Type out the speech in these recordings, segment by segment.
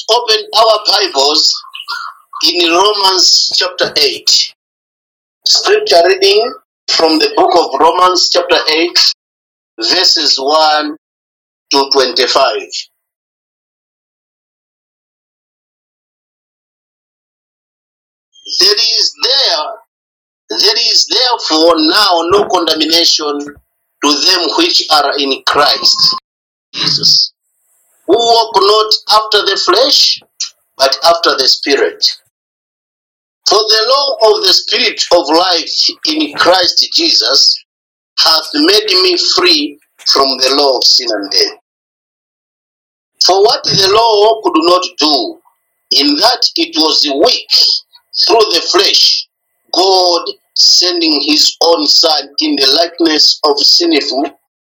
open our Bibles in Romans chapter 8. Scripture reading from the book of Romans chapter 8, verses 1 to 25. There is there there is therefore now no condemnation to them which are in Christ Jesus, who walk not after the flesh, but after the Spirit. For the law of the Spirit of life in Christ Jesus hath made me free from the law of sin and death. For what the law could not do, in that it was weak through the flesh, God sending his own Son in the likeness of sinful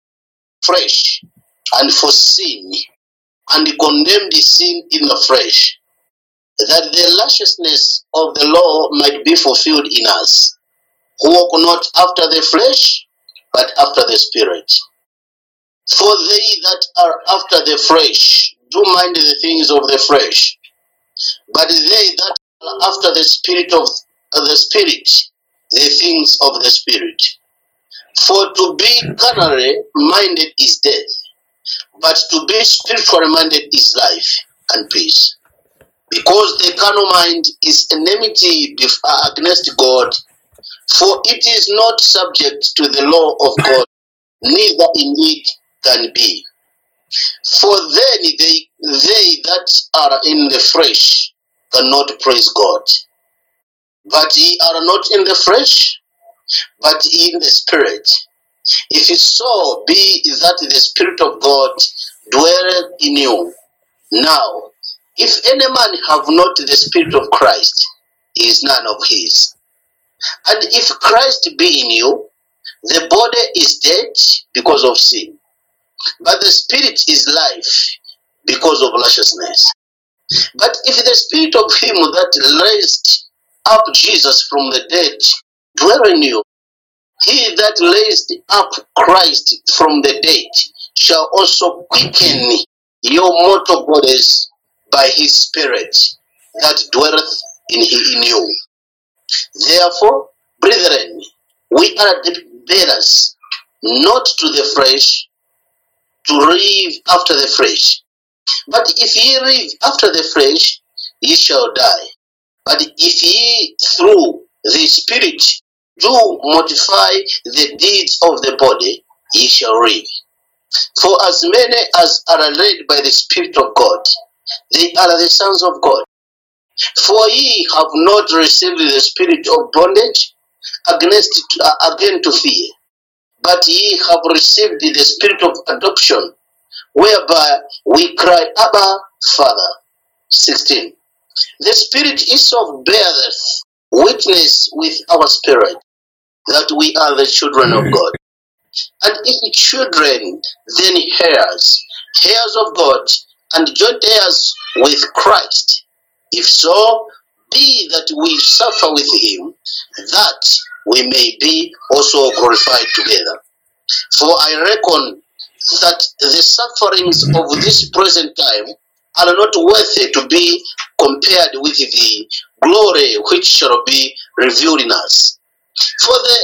flesh, and for sin, and condemned sin in the flesh, that the lusciousness of the law might be fulfilled in us, who walk not after the flesh, but after the Spirit. For they that are after the flesh do mind the things of the flesh, but they that are after the Spirit of of the Spirit, the things of the Spirit. For to be carnally minded is death, but to be spiritually minded is life and peace. Because the carnal mind is enmity bef- against God, for it is not subject to the law of God, neither indeed can be. For then they, they that are in the flesh cannot praise God. But ye are not in the flesh, but in the spirit. If it so be that the Spirit of God dwelleth in you. Now, if any man have not the Spirit of Christ, he is none of his. And if Christ be in you, the body is dead because of sin, but the Spirit is life because of righteousness. But if the Spirit of him that raised up Jesus from the dead dwell in you, he that raised up Christ from the dead shall also quicken your mortal bodies by his Spirit that dwelleth in, in you. Therefore, brethren, we are the bearers, not to the flesh, to live after the flesh. But if ye live after the flesh, ye shall die. But if ye through the Spirit do mortify the deeds of the body, ye shall live. For as many as are led by the Spirit of God, they are the sons of God. For ye have not received the spirit of bondage against uh, again to fear, but ye have received the spirit of adoption, whereby we cry, Abba, Father. 16. The Spirit itself beareth witness with our spirit that we are the children of God. And if children, then heirs, heirs of God, and joint heirs with Christ. If so, be that we suffer with him, that we may be also glorified together. For I reckon that the sufferings of this present time are not worthy to be compared with the glory which shall be revealed in us. For the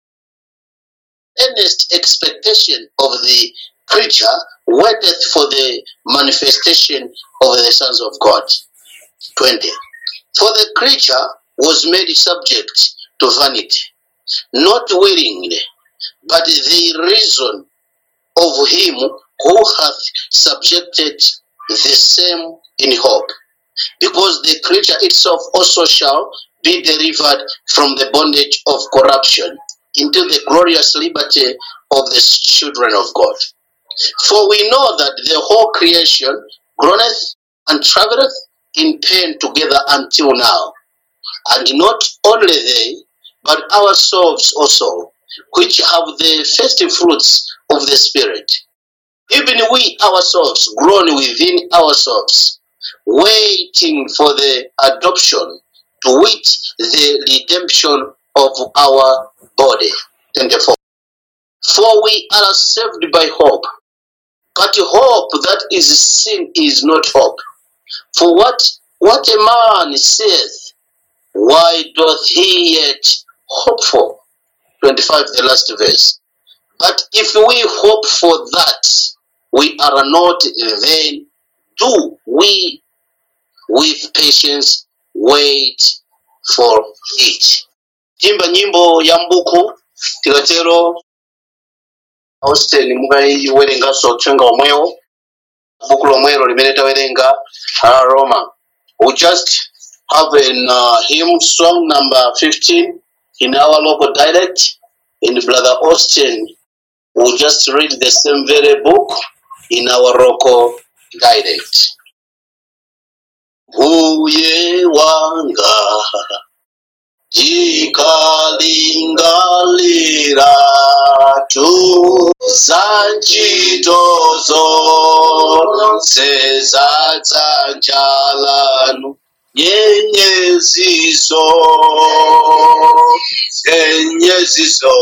earnest expectation of the creature waiteth for the manifestation of the sons of God. 20. For the creature was made subject to vanity, not willingly, but the reason of him who hath subjected the same in hope, because the creature itself also shall be delivered from the bondage of corruption into the glorious liberty of the children of God. For we know that the whole creation groaneth and travaileth in pain together until now. And not only they, but ourselves also, which have the first fruits of the Spirit. Even we ourselves groan within ourselves, waiting for the adoption, to wit, the redemption of our body. 24. For we are saved by hope. But hope that is seen is not hope. For what what a man saith, why doth he yet hope for? 25, the last verse. But if we hope for that, we are not vain. Do we with patience wait for it? Timba nyimbo ya mbuku tikatero Austin mukayiwerenganso uthenga omwewo buku lomwelo limene tawerenga la Roma. We just have an uh, hymn song number 15 in our local dialect. In Brother Austin, we'll just read the same very book in our local dialect. Uye wanga jikalingalira tu zanchitozo sezadzanjalanu nyenyeziso nyenyeziso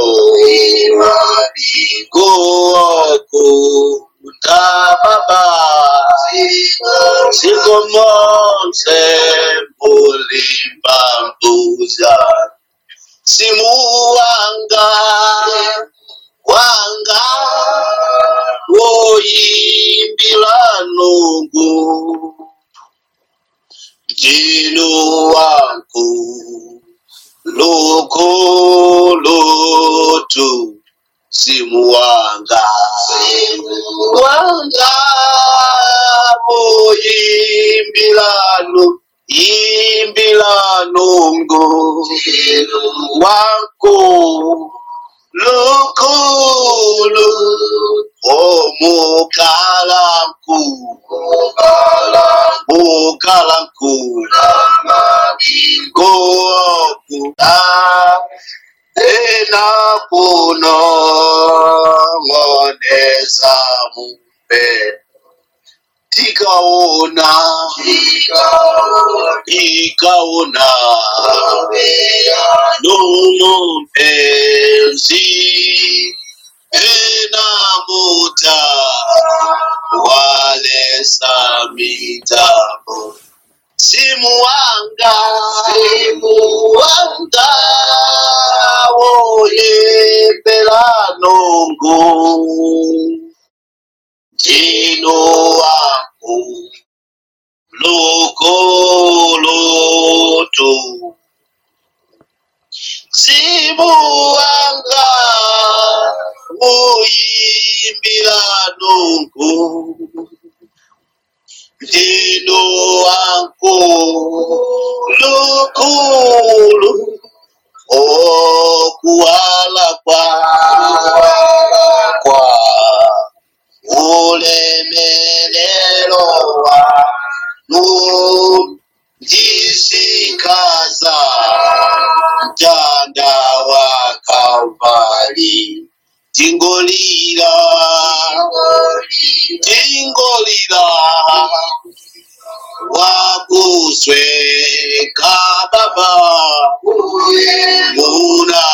goku ndababa sikomonse mulimbambuza simu wanga wanga woyimbila nungu jino wangu lokolotu simu wanga wanga moyimbilano imbilanongo wako lukulu omukalanku mukalanku gokuta ena kuno ngonesa mupe tikaona ikaona nono mpenzi enamuta walesa mitambo simu wanga simu wanga woyembela nongo jino wangu lokoloto simu wanga woyimbila nongo jino wangu lokolo okuwala kwa kwa ulemelelo wanu ndisikaza mtanda wa kalvari tingolira tingolira wakusweka baba muna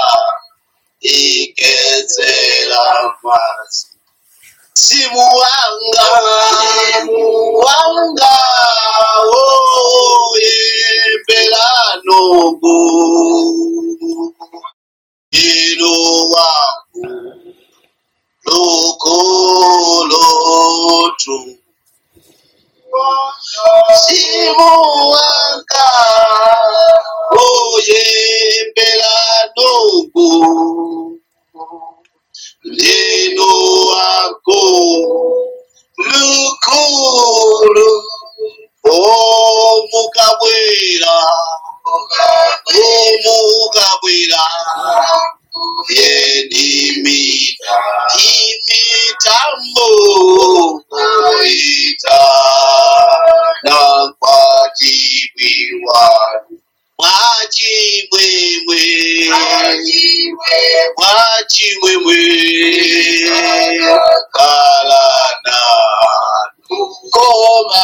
ikedzera pasi simu wanga wanga woyembela nongo ino wangu lokolotu simu wanga woyembela nongo ndino wako lukulu omukabwera omukabwera yenimi imitambo ita nakwatibwiwanu mwachimwemwe mwachimwemwe kalana koma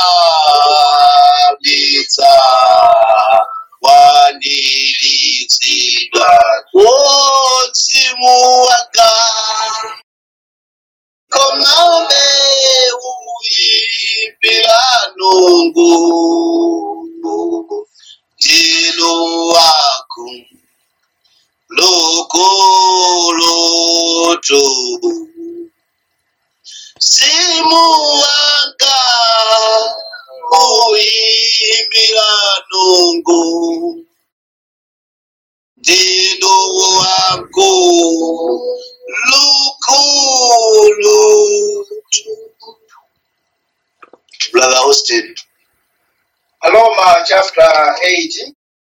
bitsa wanilitsidwa wotsimu wanga komame uyimbila nungu mulungu ndilo wako lokoloto simu wanga uyimbira nungu ndilo wako lokoloto brother austin Aloma chapter 8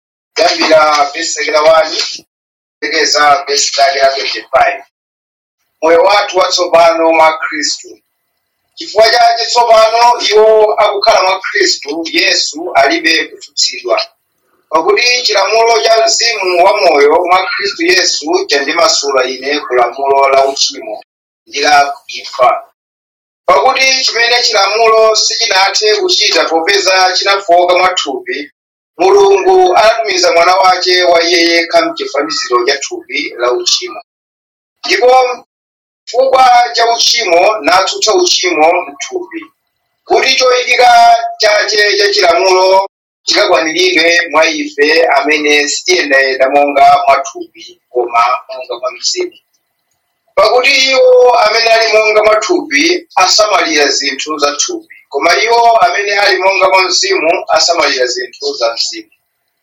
gambira verse la 1 tegeza verse la 25 moyo wathu watsopano mwa khristu chifukwa chake tsopano iwo akukhala mwa khristu yesu alibe kutsutsidwa pakuti chilamulo cha mzimu wa moyo mwa khristu yesu chandimasula ine ku lamulo la uchimo ndi la imfa pakuti chimene chilamulo sichinathe kuchita popeza chinafoka mwathupi mulungu anatumiza mwana wake wa iye yekha mchifaniziro cha thupi la uchimo ndipo chifukwa cha uchimo natsutsa uchimo mthupi kuti choyikika chache cha chilamulo chikakwaniridwe mwa ife amene sitiyendayenda monga mwathupi koma monga mwa mzimu pakuti iwo amene ali monga mwa thupi asamalira zinthu za thupi koma iwo amene ali monga mwa mzimu asamalira zinthu za mzimu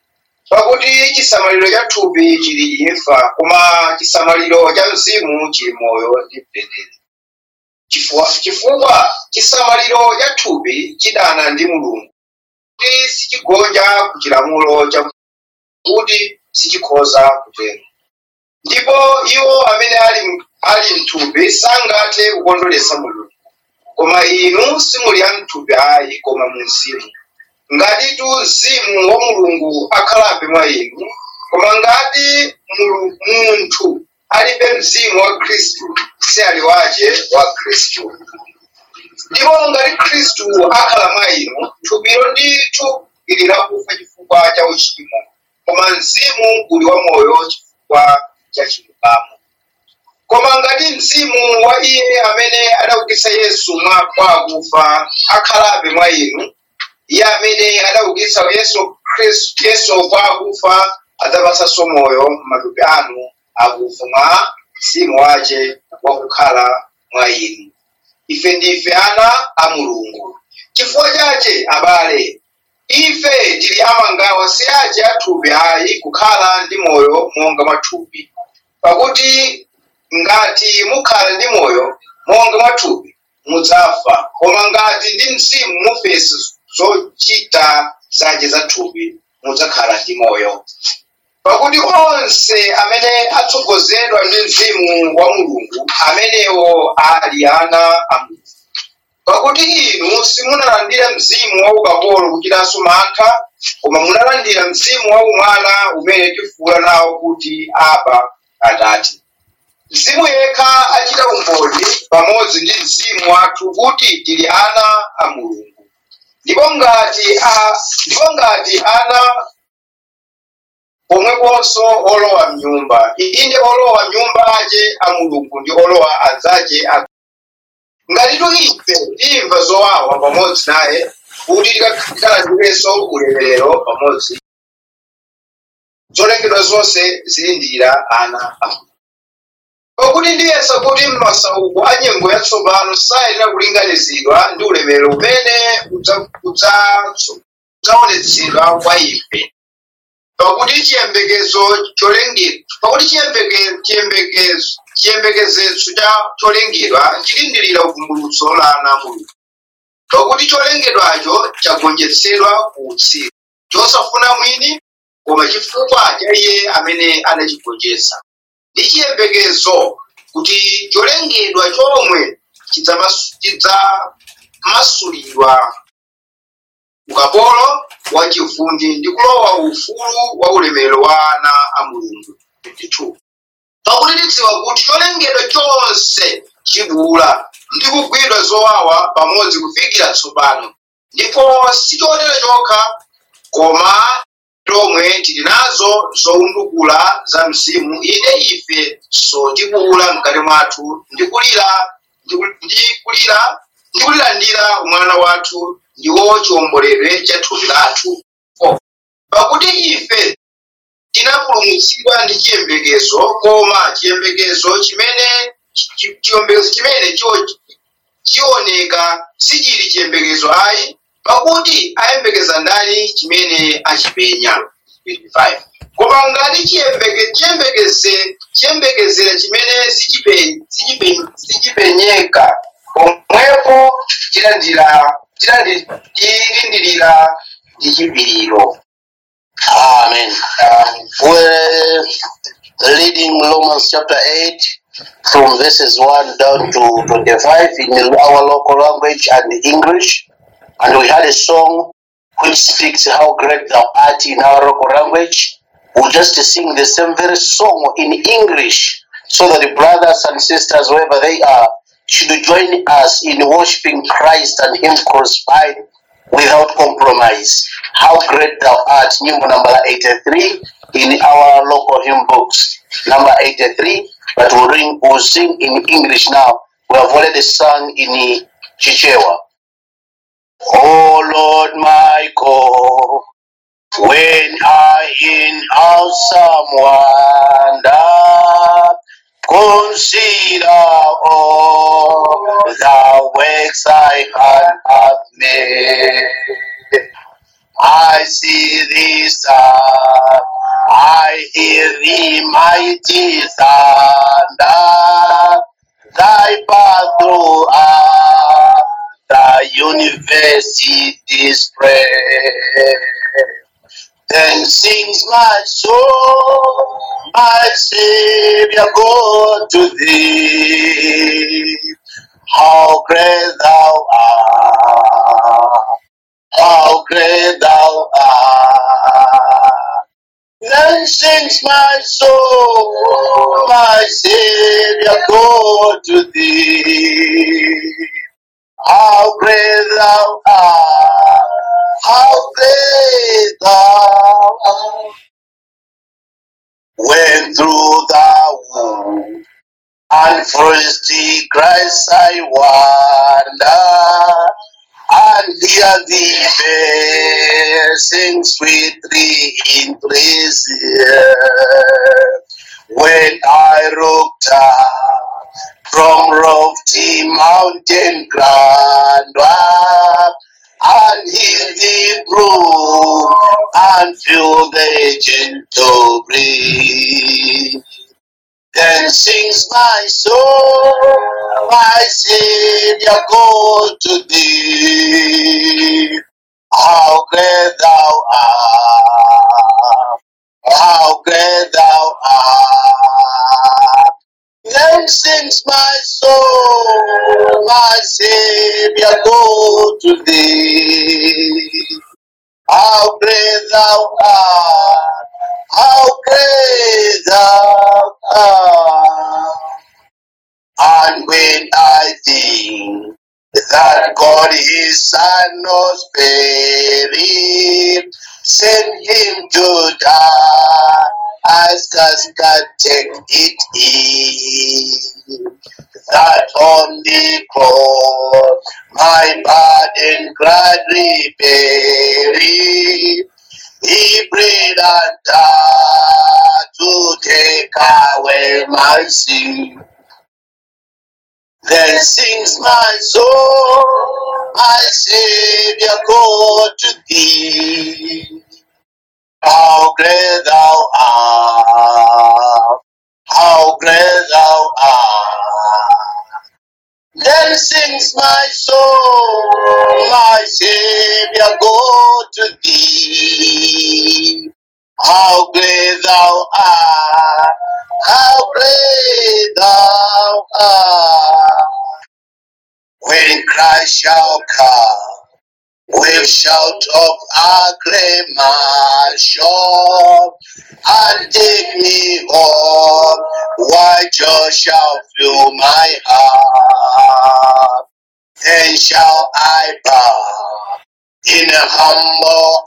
pakuti chisamaliro cha thupi chili imfa koma chisamaliro cha mzimu chili moyo ndi mtendere chifukwa chifukwa chisamaliro cha thupi chidana ndi mulungu kuti sichigonja ku chilamulo cha kuti sichikhoza kutero ndipo iwo amene ali ali mthupi sangathe kukondweretsa mulungu koma inu simuli a mthupi ayi koma mu mzimu ngatitu mzimu wa mulungu akhalabe mwa inu koma ngati mulu- munthu alibe mzimu wa khristu si ali wace wa khristu ndipo ngati khristu akhala mwa inu thupilo ndithu ili lakufa chifukwa cha uchimo koma mzimu uli wa moyo chifukwa cha chilungamo koma ngati mzimu wa iye amene adaukitsa yesu mwa kwa akufa akhalabe mwa inu iye amene adaukitsa yesu khristu yesu kwa akufa adzapatsanso moyo m'matupi anu akufa mwa mzimu wace wakukhala mwa inu ife ndife ana a mulungu chifukwa chache abale ife tili amangawa si ace athupi ayi kukhala ndi moyo monga mwathupi pakuti ngati mukhala ndi moyo monga mwathupi mudzafa koma ngati ndi mzimu mufesa zochita zace za thupi mudzakhala ndi moyo pakuti onse amene atsogozedwa ndi mzimu wa mulungu amenewo ali ana a mulungu pakuti inu simunalandira mzimu wa ukapolo kuchitanso mantha koma munalandira mzimu wa umwana umene tifuwula nawo kuti aba atati mzimu yekha achita umboni pamodzi ndi mzimu wathu kuti tili ana a mulungu ndipo ngati a, ndipo ngati ana pomweponso olowa mnyumba inde olowa mnyumba ace a mulungu ndi olowa adzace a ngati ife timva zowawa pamodzi naye kuti tikalandirenso ulemerero pamodzi zolengedwa zonse zilindira ana a mulungu pakuti ndiyesa kuti m'masauko a nyengo yatsopano sayenera kulinganizidwa ndi ulemerero umene udza- udza- udzaonetsedwa kwa ife pakuti chiyembekezo cholengedwa pakuti chiyembeke- chiyembekezo chiyembekezetso cha cholengedwa chilindirira vumbulutso la ana a mulungu pakuti cholengedwacho chagonjetsedwa ku utsiru chosafuna mwini koma chifukwa cha iye amene anachigonjetsa ndi chiyembekezo kuti cholengedwa chomwe chidzamasu- chidzamasulidwa ukapolo wa chivundi ndi kulowa ufulu wa ulemerero wa ana a mulungu 22 pakuti tidziwa kuti cholengedwa chonse chibula ndi kugwidwa zowawa pamodzi kufikira tsopano ndipo sichotero chokha koma tomwe tili nazo zowundukula za mzimu inde ife so tikuwula mkati mwathu ndi kulira ndi kulira ndi kulilandira umwana wathu ndiwo chiwomboledwe cha thupi lathu pakuti ife tinapulumutsidwa ndi chiyembekezo koma chiyembekezo chimene chi- chiyembekezo chimene chio- chioneka sichili chiyembekezo ayi pakuti ayembekeza ndani chimene achipenya 25. koma ngati chiyembeke- chiyembekeze chiyembekezera chimene sichipe- sichipe- sichipenyeka pomwepo tilandira tilandi- tilindirira ndi chipiriro Amen. We're reading Romans chapter 8 from verses 1 down to 25 in our local language and English. And we had a song which speaks how great thou art in our local language. We'll just sing the same very song in English so that the brothers and sisters, wherever they are, should join us in worshiping Christ and Him crucified without compromise. How great thou art, nyimbo number 83 in our local hymn books. Number 83, but we'll, ring, we'll sing in English now. We have already sung in Chichewa. Oh Lord my God, when I in awesome wonder consider all the works thy hand hath made. I see thee star, I hear thee mighty thunder, thy path throughout the universe is displayed. Then sings my soul, my Savior, God to thee. How great thou art, how great thou art. Then sings my soul, my Savior, God to thee. How great thou art, how great thou art. When through the womb and frosty Christ I wander, and hear thee bell sing sweetly in praises. When I looked up from lofty mountain grandeur, and hear thee blow and feel the gentle breeze. Then sings my soul, my Savior, God to thee. How great thou art, how great thou art. Then sings my soul, my Savior, God to thee. How great thou art, how great thou art. And when I think that God his son was buried, sent him to die, as God take it in. That on the cross my burden gladly buried. He prayed and died to take away my sin. Then sings my soul, my Savior, God to thee. How great thou art, how great thou art. Then sings my soul, my Savior, God to thee. How great thou art, how great thou art. When Christ shall come, with shout of acclamation, and take me home, why joy shall fill my heart. Then shall I bow in humble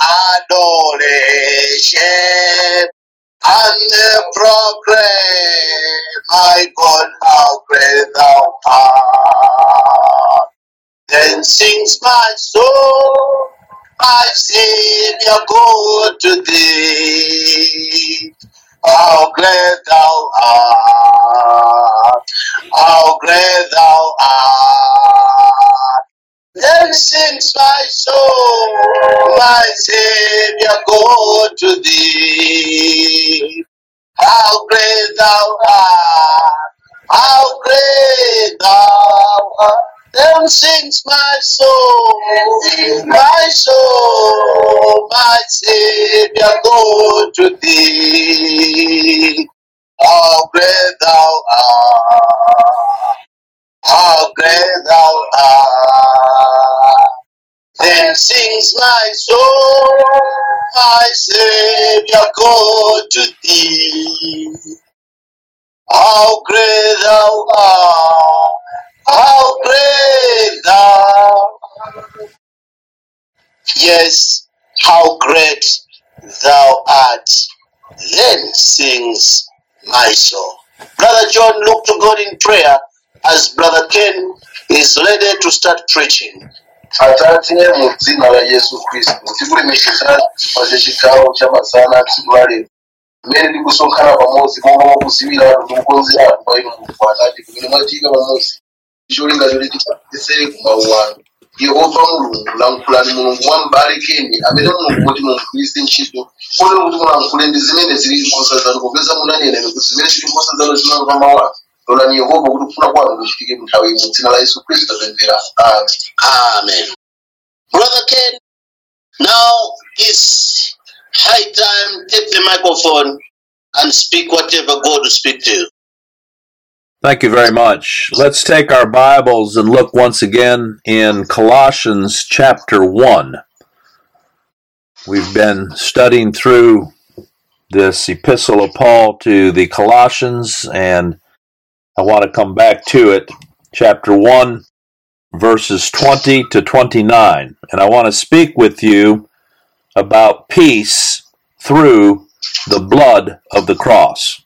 adoration and proclaim, my God, how great thou art. Then sings my soul, my Savior, God to thee. How great thou art, how great thou art. Then sings my soul, my Savior, God to thee. How great thou art, how great thou art. Then sings my soul, my soul, my Savior, go to thee. How great thou art, how great thou art. Then sings my soul, my Savior, go to thee. How great thou art, how great thou art. Yes, how great thou art. Then sings my soul. Brother John, look to God in prayer as Brother Ken is ready to start preaching. atate mu dzina la yesu khristu tikulemekeza chifukwa cha chigawo cha masana tsiku la lero mmene tikusonkhana pamodzi momwe mukuziwira anthu ndikukonzera anthu kwa inu mulungu atate kumene mwatika pamodzi ndicholinga choti tipatise kumawu anu yehova mulungu lankhulani mulungu mwa m'bale keni amene mulungu kuti mumugwiritse ntchito kotero kuti mulankhule ndi zimene zili nkhosa zanu popeza munanena kuti zimene zili nkhosa zanu zimamva mawu anu lolani yehova kuti kufuna kwanu kuchitike mu nthawi ino dzina la yesu khristu tapemphera amen Amen. Brother Ken, now it's high time. Take the microphone and speak whatever God will speak to you. Thank you very much. Let's take our Bibles and look once again in Colossians chapter 1. We've been studying through this epistle of Paul to the Colossians, and I want to come back to it. Chapter 1, verses 20 to 29. And I want to speak with you about peace through the blood of the cross.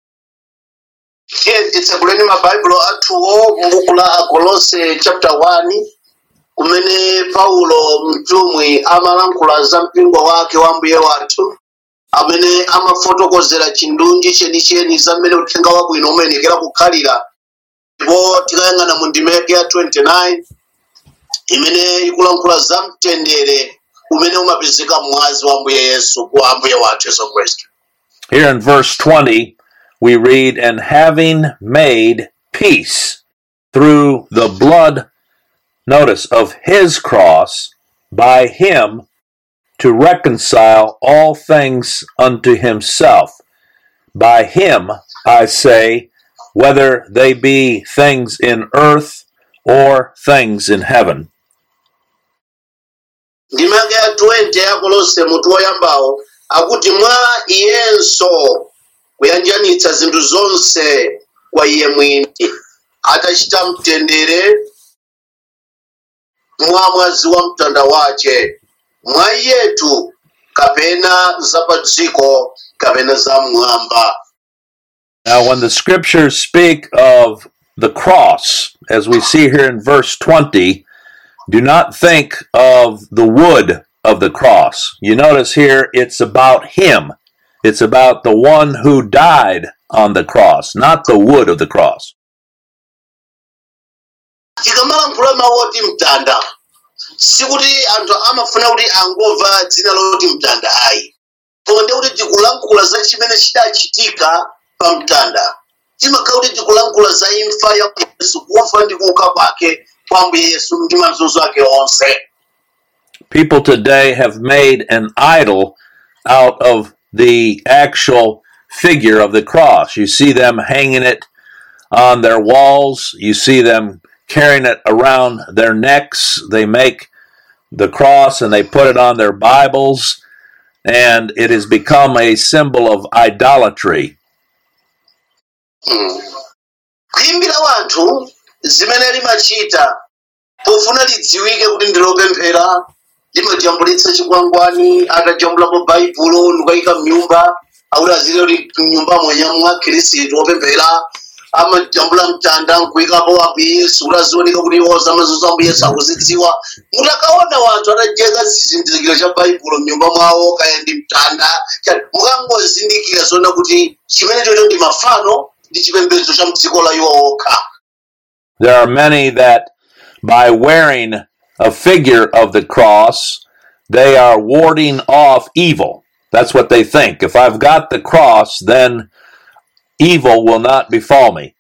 Here it's a kuleni mabhayibhulo athuwo m'buku la akolose chapter 1 kumene paulo mtumwi amalankhula za mpingo wake wa mbuye wathu amene amafotokozera chindunji chenicheni za mmene uthenga wabwino umayenekera kukhalira ndipo tikayang'ana mu ndima yake ya 29 imene ikulankhula za mtendere umene umapezeka mwazi wa mbuye yesu kwa mbuye wathu yesu khristu Here in verse 20, we read, And having made peace through the blood, notice, of his cross, by him to reconcile all things unto himself. By him, I say, whether they be things in earth or things in heaven. ndima yake ya 20 ya kolose mutu woyambawo akuti mwa iyenso kuyanjanitsa zinthu zonse kwa iye mwini atachita mtendere mwa mwazi wa mtanda wace mwa iyetu kapena za pa dziko kapena za mmwamba Now, when the scriptures speak of the cross, as we see here in verse 20, do not think of the wood of the cross. You notice here it's about Him, it's about the one who died on the cross, not the wood of the cross. tikamalankhula mawu oti mtanda sikuti anthu amafuna kuti angomva dzina loti mtanda ayi koma ndi kuti tikulankhula za chimene chidachitika pa mtanda timakhala kuti tikulankhula za imfa ya yesu kufa ndi kuuka kwake kwa mbuye yesu ndi mazunzo ake onse People today have made an idol out of the actual figure of the cross. You see them hanging it on their walls, you see them carrying it around their necks. They make the cross and they put it on their Bibles, and it has become a symbol of idolatry. kuyimbira wanthu zimene limachita pofuna lidziwike kuti ndilopemphera limajambulitsa chikwangwani atajambulapo baibulo ndikayika mnyumba akuti azile kuti mnyumbamo nyamwa khristu opemphera amajambula mtanda nkuikapo wapi yesu ulazioneka kuti iwoza mazuzo ambu yesu akuzidziwa mutakaona wanthu atajeka chizindikiro cha baibulo mnyumba mwawo kaya ndi mtanda cha- mukangozindikira zoona kuti chimene chocho ndi mafano ndi chipembedzo cha mdziko la iwo okha There are many that, by wearing a figure of the cross, they are warding off evil. That's what they think. If I've got the cross, then evil will not befall me.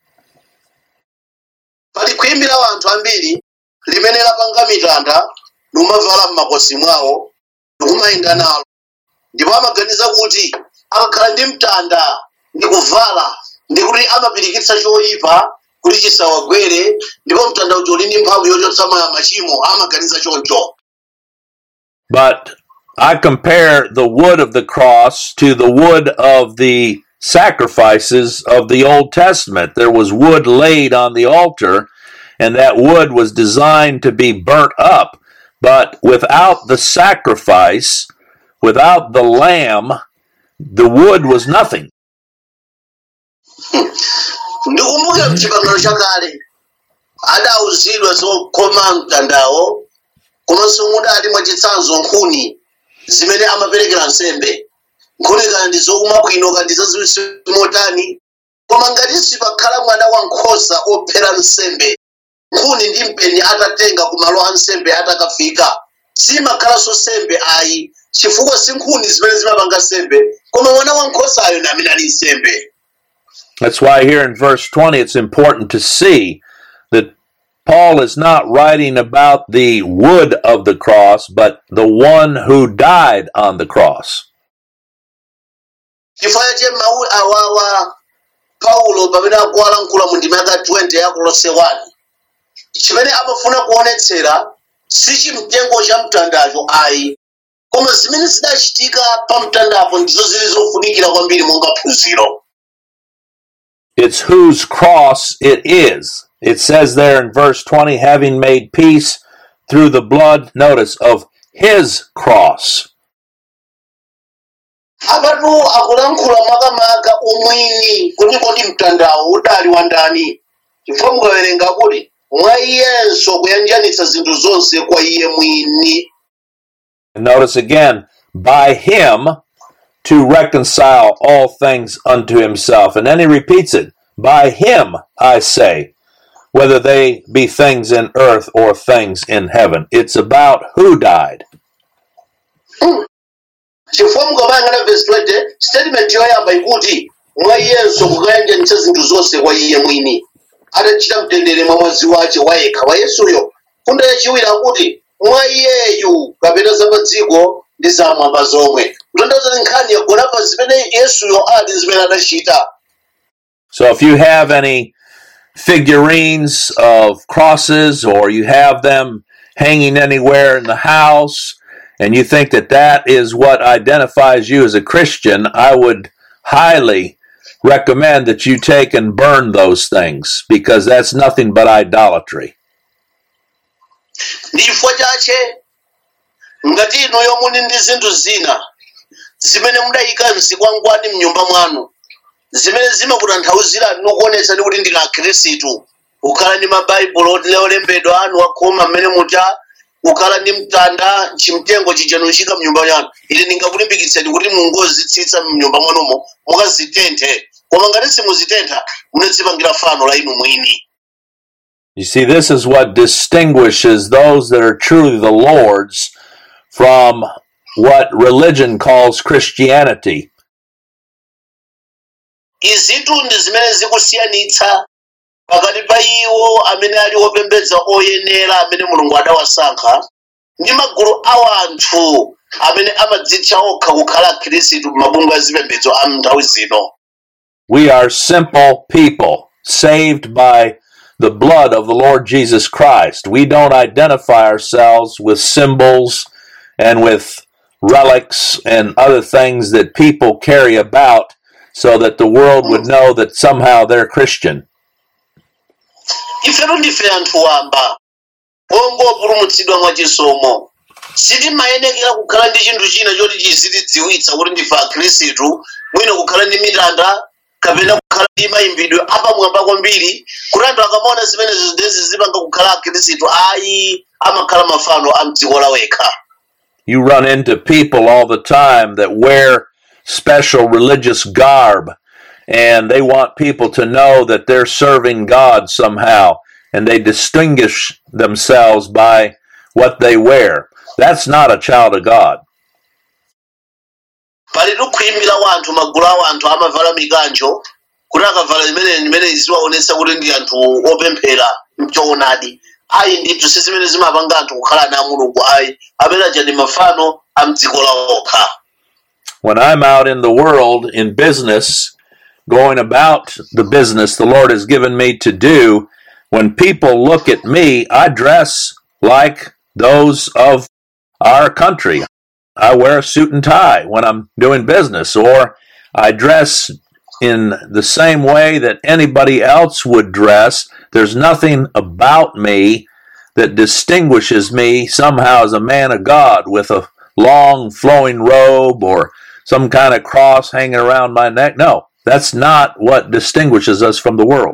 pali kuyimbira wanthu ambiri limene lapanga mitanda numavala m'makosi mwawo ndikumayenda nalo ndipo amaganiza kuti akakhala ndi mtanda ndi kuvala ndi kuti amapirikitsa choyipa kuti chisawagwere ndipo mtanda uja uli ndi mphamvu yochotsa ma- machimo amaganiza choncho But I compare the wood of the cross to the wood of the sacrifices of the Old Testament. There was wood laid on the altar, and that wood was designed to be burnt up. But without the sacrifice, without the lamb, the wood was nothing. ndikumbukira mchipangano chakale adawuzidwa zokoma mtandawo komanso mudali mwachitsanzo nkhuni zimene amaperekera nsembe nkhuni kana ndi zokuma bwino kandi zaziwisi motani koma ngati sipakhala mwana wankhosa ophera nsembe nkhuni ndi mpeni atatenga ku malo a nsembe atakafika simakhalanso nsembe ayi chifukwa si nkhuni zimene zimapanga nsembe koma mwana wankhosayo ndi amene ali nsembe That's why here in verse 20 it's important to see that Paul is not writing about the wood of the cross, but the one who died on the cross. chifukwa che mawu awawa paulo pamene akuwalankhula mu ndima yaka 20 ya kolose 1 chimene amafuna kuonetsera si chimtengo cha mtandacho ayi koma zimene zidachitika pa mtandapo ndizo zili zofunikira kwambiri monga phunziro It's whose cross it is. It says there in verse 20, having made peace through the blood, notice, of his cross. apatu akulankhula makamaka umwini kuti kodi mtandawo udali wa ndani chifukwa mukawerenga kuti mwa iyenso kuyanjanitsa zinthu zonse kwa iye mwini And notice again, by him to reconcile all things unto himself. And then he repeats it, by him I say, whether they be things in earth or things in heaven. It's about who died. chifukwa mukamayang'ana verse 20 statement yoyamba ikuti mwa iyenso kukayanjanitsa zinthu zonse kwa iye mwini atachita mtendere mwa mwazi wace wayekha wa yesuyo fundo yachiwiri akuti mwa iyeyu kapena za pa dziko ndi zamwamba zomwe kutanthauza kuti nkhani yagona pa zimene yesuyo ali zimene adachita So if you have any figurines of crosses or you have them hanging anywhere in the house and you think that that is what identifies you as a Christian, I would highly recommend that you take and burn those things because that's nothing but idolatry. ndi chifukwa chache ngati inuyo muli ndi zinthu zina zimene mudayika mzikwangwani mnyumba mwanu zimene zimakutanthauzirani nokuonetsani kuti ndinu akhristu kukhala ndi mabaibulo oti olembedwa anu akhoma mmene mucha kukhala ndi mtanda chimtengo chijanu chika mnyumba yanu ili ndingakulimbikitseni kuti mungozitsitsa mnyumba mwanumo mukazitenthe koma ngati simuzitentha munadzipangira fano la inu mwini You see, this is what distinguishes those that are truly the Lord's from what religion calls Christianity. izitu ndi zimene zikusiyanitsa pakati pa iwo amene ali opembedza oyenera amene mulungu adawasankha ndi magulu a wanthu amene amadzitcha okha kukhala akhristu m'mabungwe a zipembedzo a nthawi zino We are simple people saved by the blood of the Lord Jesus Christ. We don't identify ourselves with symbols and with relics and other things that people carry about so that the world would know that somehow they're Christian. ifetu ndife anthu wamba ongopulumutsidwa mwachisomo sitimayenekera kukhala ndi chinthu china choti chizitidziwitsa kuti ndife akhristu mwina kukhala ndi mitanda kapena kukhala ndi mayimbidwe apamwamba kwambiri kuti anthu akamaona zimenezo ndezi zimanga kukhala akhristu ayi amakhala mafano a mdziko lawekha You run into people all the time that wear special religious garb and they want people to know that they're serving God somehow and they distinguish themselves by what they wear. That's not a child of God. pali tikuyimbira wanthu magulu a wanthu amavala mikanjo kuti akavala imene imene ziwaonetsa kuti ndi anthu opemphera mchoonadi ayi ndithu si zimene zimapanga anthu kukhala ana a mulungu ayi amene aja ndi mafano a mdziko lawokha When I'm out in the world in business, going about the business the Lord has given me to do, when people look at me, I dress like those of our country. I wear a suit and tie when I'm doing business, or I dress in the same way that anybody else would dress. There's nothing about me that distinguishes me somehow as a man of God with a long flowing robe or some kind of cross hanging around my neck. No, that's not what distinguishes us from the world.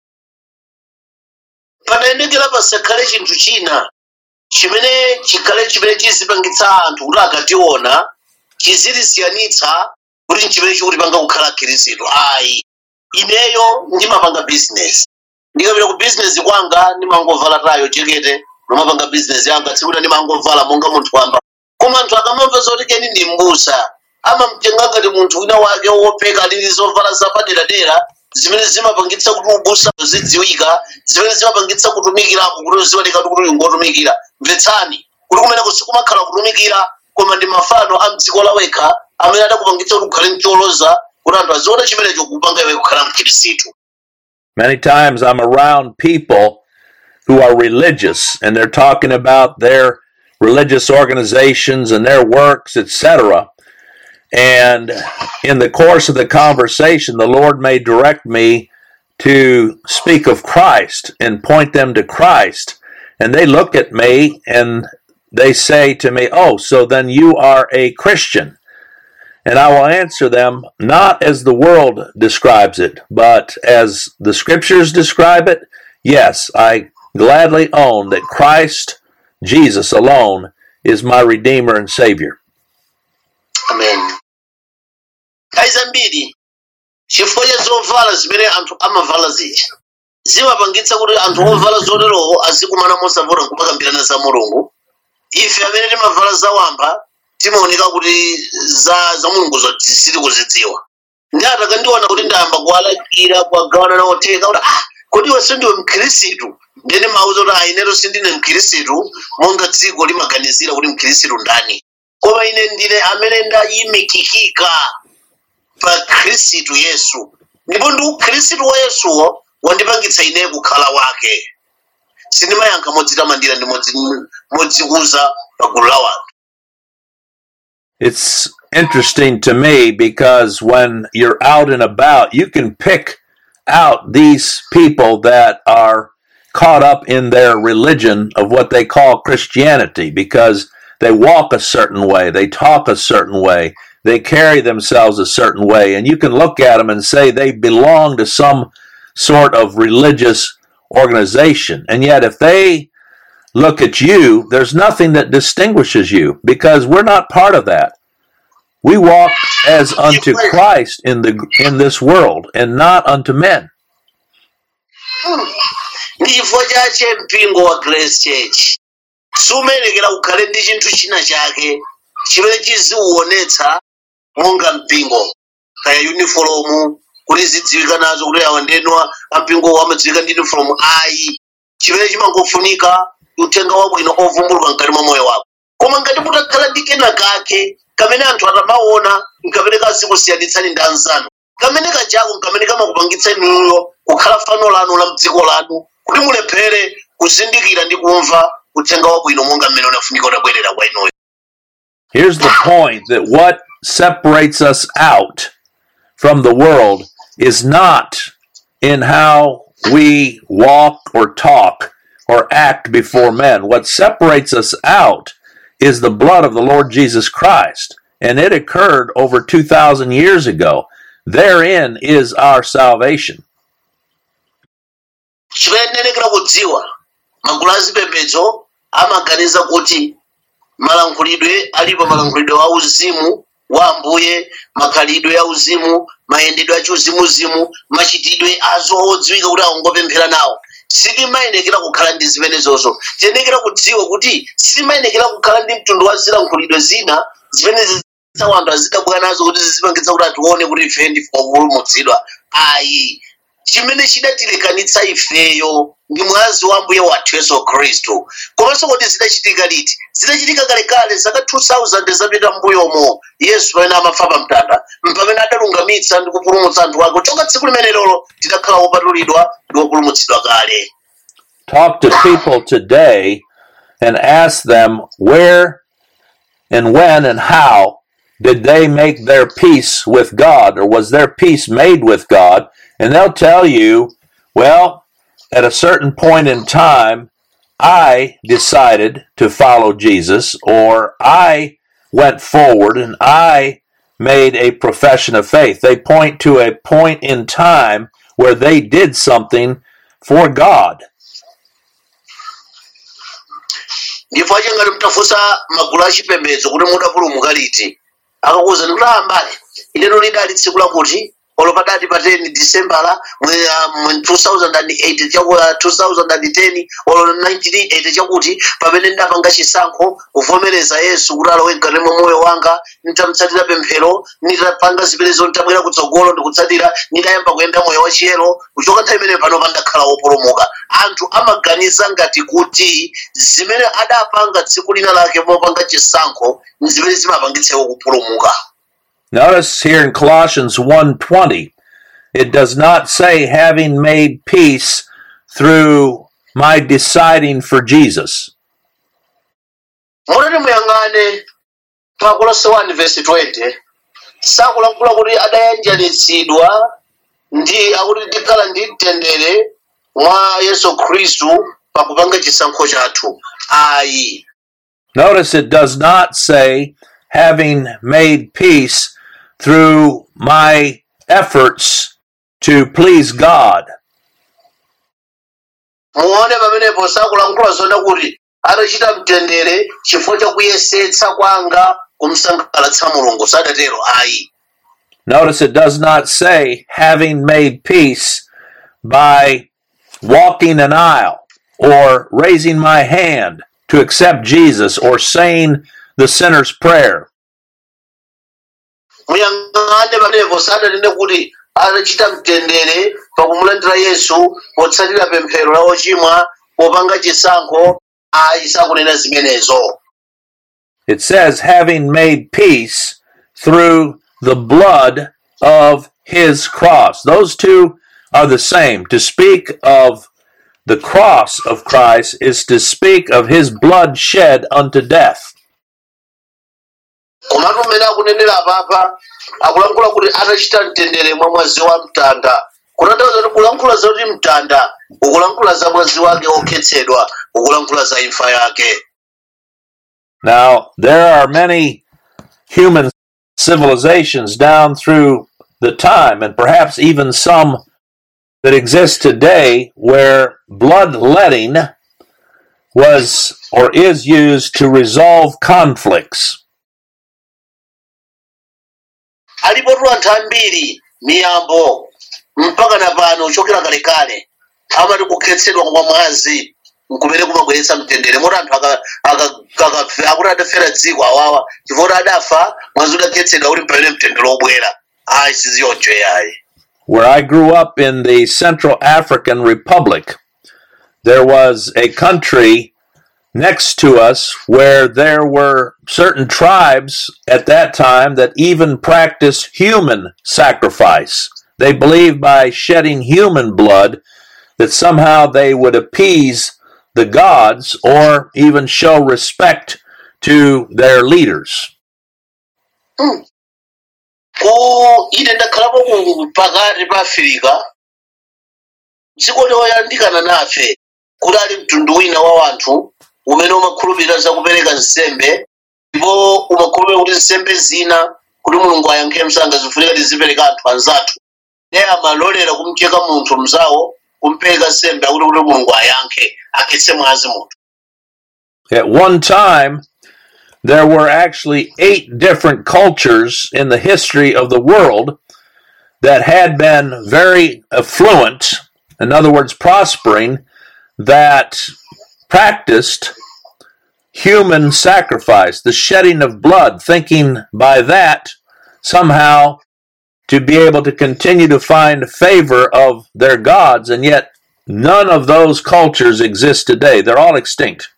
padayenekera pasakhale chinthu china chimene chikhale chimene chizipangitsa anthu kuti akationa chizitisiyanitsa kuti nchimene chikutipanga kukhala khristu ayi ineyo ndimapanga bizinesi ndikapita ku bizinesi kwanga ndimangovala tayo jekete nomapanga bizinesi yanga tsikuti ndimangovala monga munthu wamba koma anthu akamamva zoti keni ndi mbusa amamtenga ngati munthu wina wake wopeka lili zovala zapaderadera zimene zimapangitsa kuti ubusa zidziwika zimene zimapangitsa kutumikirako kuti uziwoneka kuti uli ngotumikira mvetsani kuti kumeneko sikumakhala kutumikira koma ndi mafano a mdziko lawekha amene adakupangitsa kuti ukhale mcholoza kuti anthu aziona chimenecho kupanga iwe kukhala mkhirisitu Many times I'm around people who are religious and they're talking about their religious organizations and their works, etc. And in the course of the conversation, the Lord may direct me to speak of Christ and point them to Christ. And they look at me and they say to me, Oh, so then you are a Christian. And I will answer them not as the world describes it, but as the scriptures describe it. Yes, I gladly own that Christ, Jesus alone, is my Redeemer and Savior. amen nthawi zambiri chifukwa cha zovala zimene anthu amavala zija zimapangitsa kuti anthu ovala zoterowo azikumana mosavuta nkumakambirana za mulungu ife amene timavala zawamba timaoneka kuti za za mulungu sitili kuzidziwa ndi anthu akandiona kuti ndayamba kuwalakira kuwagawana nawo theka kuti ah kodi iwe sindiwe mkhirisitu ndene mauza kuti aineto sindine mkhirisitu monga dziko limaganizira kuti mkhirisitu ndani koma ine ndine amene ndayimikikika pa khristu yesu ndipo ndi ukhristu wa yesuwo wandipangitsa ine kukhala wake sindimayankha modzitamandira ndi modzi- modzikuza pa gulu la wanthu It's interesting to me because when you're out and about, you can pick out these people that are caught up in their religion of what they call Christianity because they walk a certain way, they talk a certain way, they carry themselves a certain way, and you can look at them and say they belong to some sort of religious organization. And yet, if they look at you, there's nothing that distinguishes you because we're not part of that. We walk as unto Christ in the in this world and not unto men. ndi chifukwa chache mpingo wa grace church sumayenekera kukhale ndi chinthu china chake chimene chiziuonetsa monga mpingo kaya unifomu kuti zidziwika nazo kuti awa ndenwa ampingo amadziwika ndi unifomu ayi chimene chimangofunika uthenga wabwino ovumbuluka mkati mwa moyo wako koma ngati mutakhala ndi kena kake kamene anthu atamaona nkamene kazikusiyanitsani ndi anzanu kamene kajako nkamene kamakupangitsa inuyo kukhala fano lanu la mdziko lanu kuti mulephere kuzindikira ndi kumva uthenga wabwino monga mmene unafunika utabwerera kwa inuyo Here's the point that what separates us out from the world is not in how we walk or talk or act before men. What separates us out is the blood of the Lord Jesus Christ. And it occurred over 2,000 years ago. therein is our salvation. chimayenera kudziwa magulu azipembedzo amaganiza kuti malankhulidwe alipo malankhulidwe a uzimu wa ambuye makhalidwe a uzimu mayendedwe a chiuzimuzimu machitidwe azo odziwika kuti angopemphera nawo sitimayenekera kukhala ndi zimenezozo tiyenekera kudziwa kuti sitimayenekera kukhala ndi mtundu wa zilankhulidwe zina zimene ziza anthu azidabwera nazo kuti zizipangitsa kuti atione kuti ife ndife opulumutsidwa ayi chimene chidatilekanitsa ifeyo ndi mwazi wa mbuye wathu yesu khristu komanso kuti zidachitika liti zidachitika kalekale zaka 2000 zapita mbuyomo yesu pamene amafa pa mtanda mpamene adalungamitsa ndi kupulumutsa anthu ake kuchoka tsiku limene lolo tidakhala wopatulidwa ndi wopulumutsidwa kale Talk to people today and ask them where and when and how did they make their peace with God or was their peace made with God? And they'll tell you, well, at a certain point in time, I decided to follow Jesus or I went forward and I made a profession of faith. They point to a point in time where they did something for God. ndipo achangati mtafunsa magulu achipembedzo kuti mudapulumuka liti akakuwuza kuti ah mbale ilero lidali tsiku lakuti olo padati pa 10 disembala mwe uh, mwe 2008 chaku uh, 2010 olo 1980 chakuti pamene ndapanga chisankho kuvomereza yesu kuti alowe mkati mwa moyo wanga nitamutsatira pemphero nitapanga ziperezo nitabwera kutsogolo ndikutsatira nitayamba kuyenda moyo wachiyero kuchoka nthawi imene pano pandakhala wopulumuka anthu amaganiza ngati kuti zimene adapanga tsiku lina lake mopanga chisankho ndi zimene zimapangitsewo kupulumuka Notice here in Colossians 1:20, it does not say having made peace through my deciding for Jesus. mutati muyang'ane pa kolose 1 verse 20 sakulankhula kuti adayanjanitsidwa ndi akuti tikhala ndi mtendere mwa yesu khristu pakupanga chisankho chathu ayi Notice it does not say having made peace through my efforts to please God. muone pamenepo sakulankhula zona kuti atachita mtendere chifukwa chakuyesetsa kwanga kumsangalatsa mulungu sadatero ayi Notice it does not say having made peace by walking an aisle or raising my hand to accept Jesus or saying the sinner's prayer. muyang'ane pamenepo sadanene kuti atachita mtendere pakumulandira yesu potsatira pemphero la ochimwa popanga chisankho ayi sakunena zimenezo It says having made peace through the blood of his cross. Those two are the same. To speak of the cross of Christ is to speak of his blood shed unto death. komatu mmene akunenera apapa akulankhula kuti atachita mtendere mwa mwazi wa mtanda kutanthauza kuti kulankhula zoti mtanda ukulankhula za mwazi wake okhetsedwa ukulankhula za imfa yake Now, there are many human civilizations down through the time, and perhaps even some that exist today, where bloodletting was or is used to resolve conflicts. alipotu anthu ambiri miyambo mpaka na pano kuchokera kalekale amati kukhetsedwa kwa mwazi nkumene kumabweretsa mtendere moti anthu aka- aka- akafe- akuti adafera dziko awawa chifukwa adafa mwazi udakhetsedwa kuti pamene mtendere obwera ayi siziyonjo yayi Where I grew up in the Central African Republic, there was a country next to us where there were certain tribes at that time that even practiced human sacrifice. They believed by shedding human blood that somehow they would appease the gods or even show respect to their leaders. ku ine ndakhalapo ku pakati pa afirika dziko loyandikana nafe kudali mtundu wina wa wanthu umene umakhulupirira za kupereka nsembe ndipo umakhulupirira kuti nsembe zina kuti mulungu ayankhe msanga zifunika tizipereka anthu anzathu ne amalolera kumcheka munthu mzawo kumpereka sembe akuti kuti mulungu ayankhe akhetse mwazi munthu At one time, there were actually eight different cultures in the history of the world that had been very affluent, in other words, prospering, that practiced human sacrifice, the shedding of blood, thinking by that somehow to be able to continue to find favor of their gods, and yet none of those cultures exist today. They're all extinct.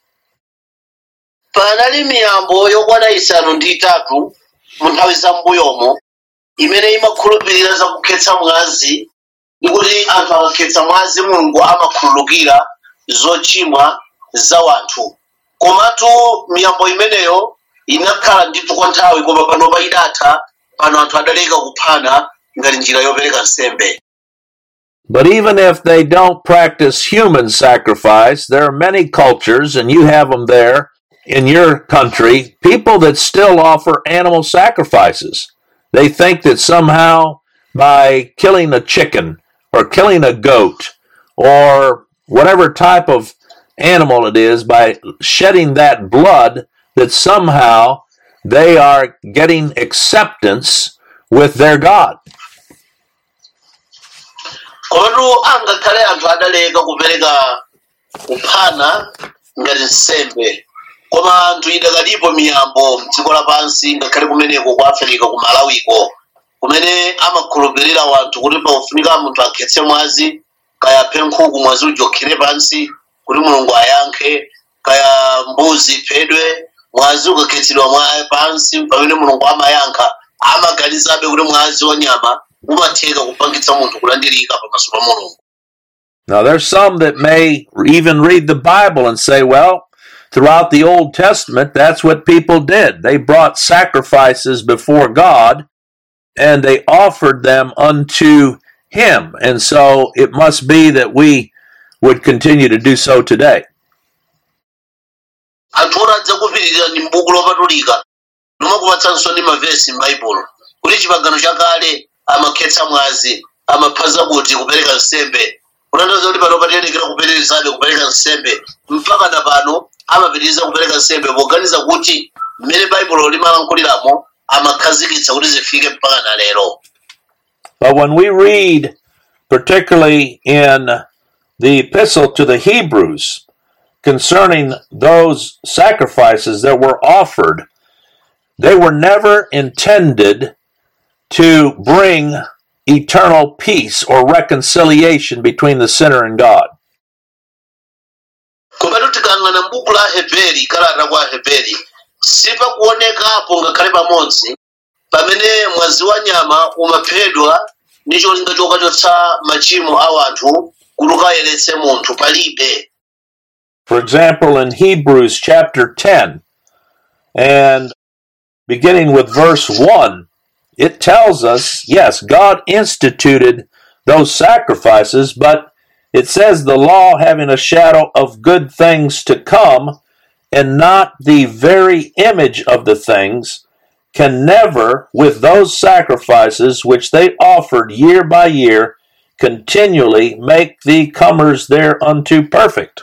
panali miyambo yokwana isanu ndi itatu mu nthawi za mbuyomo imene imakhulupirira za kukhetsa mwazi ndi kuti anthu akakhetsa mwazi mulungu amakhululukira zochimwa za wanthu komatu miyambo imeneyo inakhala ndithu kwa nthawi koma panopa idatha pano anthu adaleka kuphana ngati njira yopereka nsembe But even if they don't practice human sacrifice, there are many cultures, and you have them there in your country, people that still offer animal sacrifices. They think that somehow by killing a chicken or killing a goat or whatever type of animal it is, by shedding that blood, that somehow they are getting acceptance with their God. komatu angakhale anthu adaleka kupereka kuphana ngati nsembe koma anthu idakalipo miyambo mdziko lapansi ngakhale kumeneko ku africa ku malawiko kumene amakhulupirira wanthu kuti pakufunika munthu akhetse mwazi kaya aphe nkhuku mwazi ujokhire pansi kuti mulungu ayankhe kaya mbuzi iphedwe mwazi ukakhetsedwa mwa pansi pamene mulungu amayankha amaganizabe kuti mwazi wa nyama umatheka kupangitsa munthu kulandirika pamaso pa mulungu Now, there's some that may even read the Bible and say, well, throughout the Old Testament, that's what people did. They brought sacrifices before God and they offered them unto Him. And so it must be that we would continue to do so today. anthu oti adzakupitirira ndi m'buku lopatulika limakupatsanso ndi mavesi m'baibulo kuti chipangano chakale amakhetsa mwazi amaphaza kuti kupereka nsembe kunandaza kuti pano patiyenekera kupitirizabe kupereka nsembe mpaka na pano amapitiriza kupereka nsembe poganiza kuti mmene baibulo limalankhuliramo amakhazikitsa kuti zifike mpaka na lero But when we read, particularly in the epistle to the Hebrews, concerning those sacrifices that were offered, they were never intended to bring eternal peace or reconciliation between the sinner and God. komatu tikang'ana m'buku la heberi kalata kwa heberi sipakuonekapo ngakhale pamodzi pamene mwazi wa nyama umaphedwa ndi cholinga chokachotsa machimo a wanthu kuti ukayeretse munthu palibe For example, in Hebrews chapter 10, and beginning with verse 1, it tells us yes, God instituted those sacrifices, but it says the law having a shadow of good things to come and not the very image of the things can never, with those sacrifices which they offered year by year, continually make the comers thereunto perfect.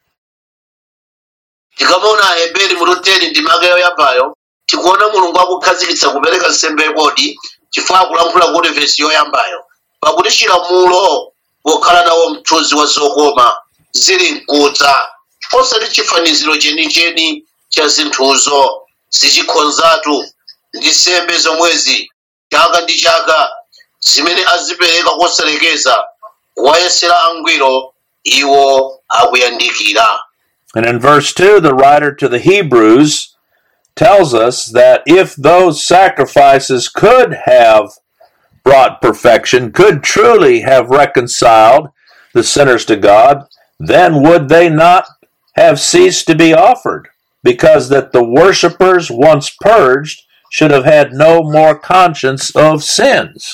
tikamaona aheberi mutoteni ndimake yoyambayo tikuona mulungu akukhazikitsa kupereka nsembe kodi chifukwa akulankhula kuti vesi yoyambayo pakuti chilamulo pokhala nawo mthunzi wa zokoma zili mkudza osati chifaniziro chenicheni cha zinthuzo zichikhonzatu ndi nsembe zomwezi chaka ndi chaka zimene azipereka kosalekeza kuwayesera angwiro iwo akuyandikira And in verse 2, the writer to the Hebrews tells us that if those sacrifices could have brought perfection, could truly have reconciled the sinners to God, then would they not have ceased to be offered? Because that the worshippers, once purged, should have had no more conscience of sins.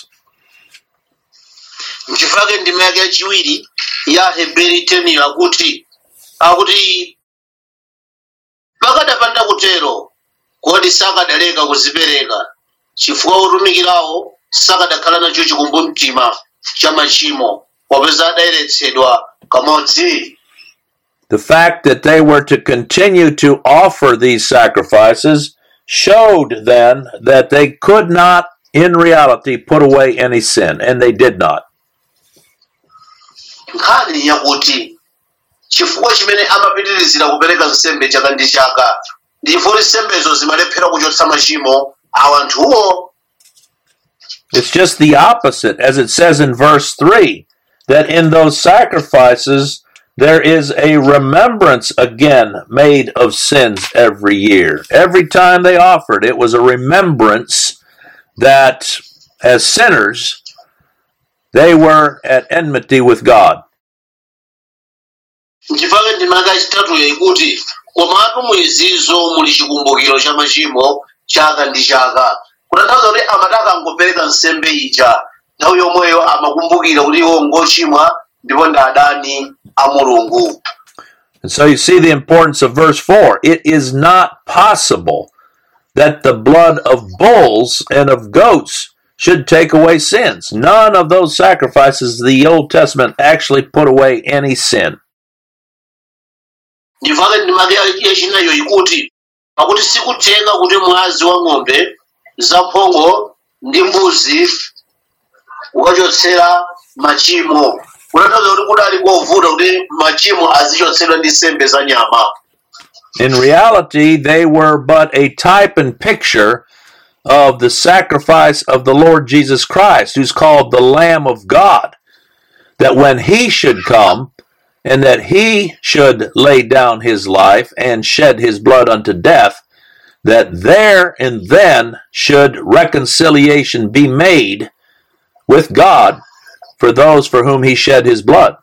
nchifukwa ndima yake yachiwiri ya heberi teniyo akuti akuti pakadapanda kutero kodi sakadaleka kuzipereka chifukwa otumikirawo sakadakhala nacho chikumbumtima cha machimo popeza adayeretsedwa kamodzi The fact that they were to continue to offer these sacrifices showed then that they could not, in reality, put away any sin, and they did not. nkhani yakuti chifukwa chimene amapitirizira kupereka nsembe chaka ndi chaka ndipo nsembezo zimalephera kuchotsa machimo a anthuwo It's just the opposite, as it says in verse 3, that in those sacrifices there is a remembrance again made of sins every year. Every time they offered, it was a remembrance that as sinners, they were at enmity with God. nchifukwa ndimaka yachitatuyo ikuti komatu muizizo muli chikumbukiro cha machimo chaka ndi chaka kutanthauza kuti amati akangopereka nsembe ija nthawi yomweyo amakumbukira kuti iwo ngochimwa ndipo ndi adani a mulungu And so you see the importance of verse 4. It is not possible that the blood of bulls and of goats should take away sins. None of those sacrifices of the Old Testament actually put away any sin. ndimvake ndimake yachinayo ikuti pakuti sikutheka kuti mwazi wa ng'ombe zamphongo ndi mbuzi ukachotsera machimo kutanthauza kuti kudali kovuta kuti machimo azichotsedwa ndi nsembe za nyama In reality, they were but a type and picture of the sacrifice of the Lord Jesus Christ, who's called the Lamb of God. That when he should come, and that he should lay down his life and shed his blood unto death, that there and then should reconciliation be made with God for those for whom he shed his blood.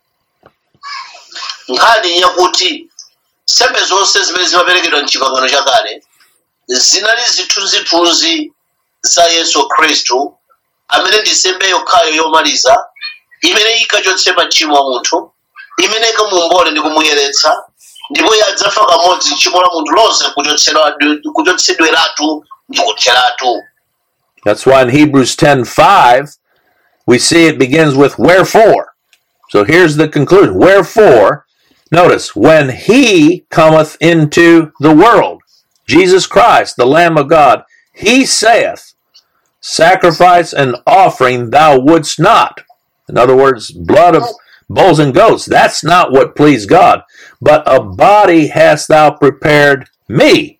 nkhani yakuti nsembe zonse zimene zimaperekedwa mchipangano chakale zinali zithunzithunzi za yesu khristu amene ndi nsembe yokhayo yomaliza imene ikachotse machimo a munthu imene ikamuombole ndi kumuyeretsa ndipo yadzafa kamodzi tchimo la munthu lonse kuchotsedwa- kuchotsedweratu ndi kutheratu That's why in Hebrews 10:5 we see it begins with wherefore. So here's the conclusion. Wherefore, notice, when he cometh into the world, Jesus Christ, the Lamb of God, he saith, Sacrifice and offering thou wouldst not. In other words, blood of bulls and goats, that's not what pleased God. But a body hast thou prepared me.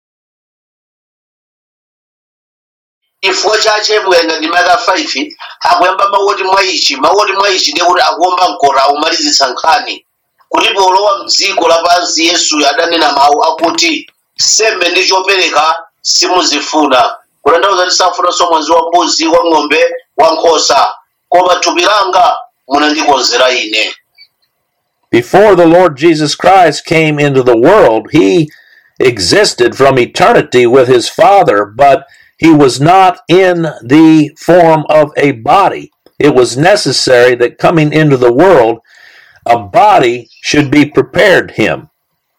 chifukwa chache mukaenga ndi maka 5 akuyamba mawu oti mwa ichi mawu oti mwa ichi ndiye kuti akuomba mkota akumalizitsa nkhani kuti polowa mdziko lapansi yesuyo adanena mawu akuti sembe ndi chopereka simuzifuna kutanthauza kuti safunanso mwazi wa mbuzi wa ng'ombe wa nkhosa koma thupi langa munandikonzera ine Before the Lord Jesus Christ came into the world, he existed from eternity with his Father, but he was not in the form of a body. It was necessary that coming into the world, a body should be prepared him.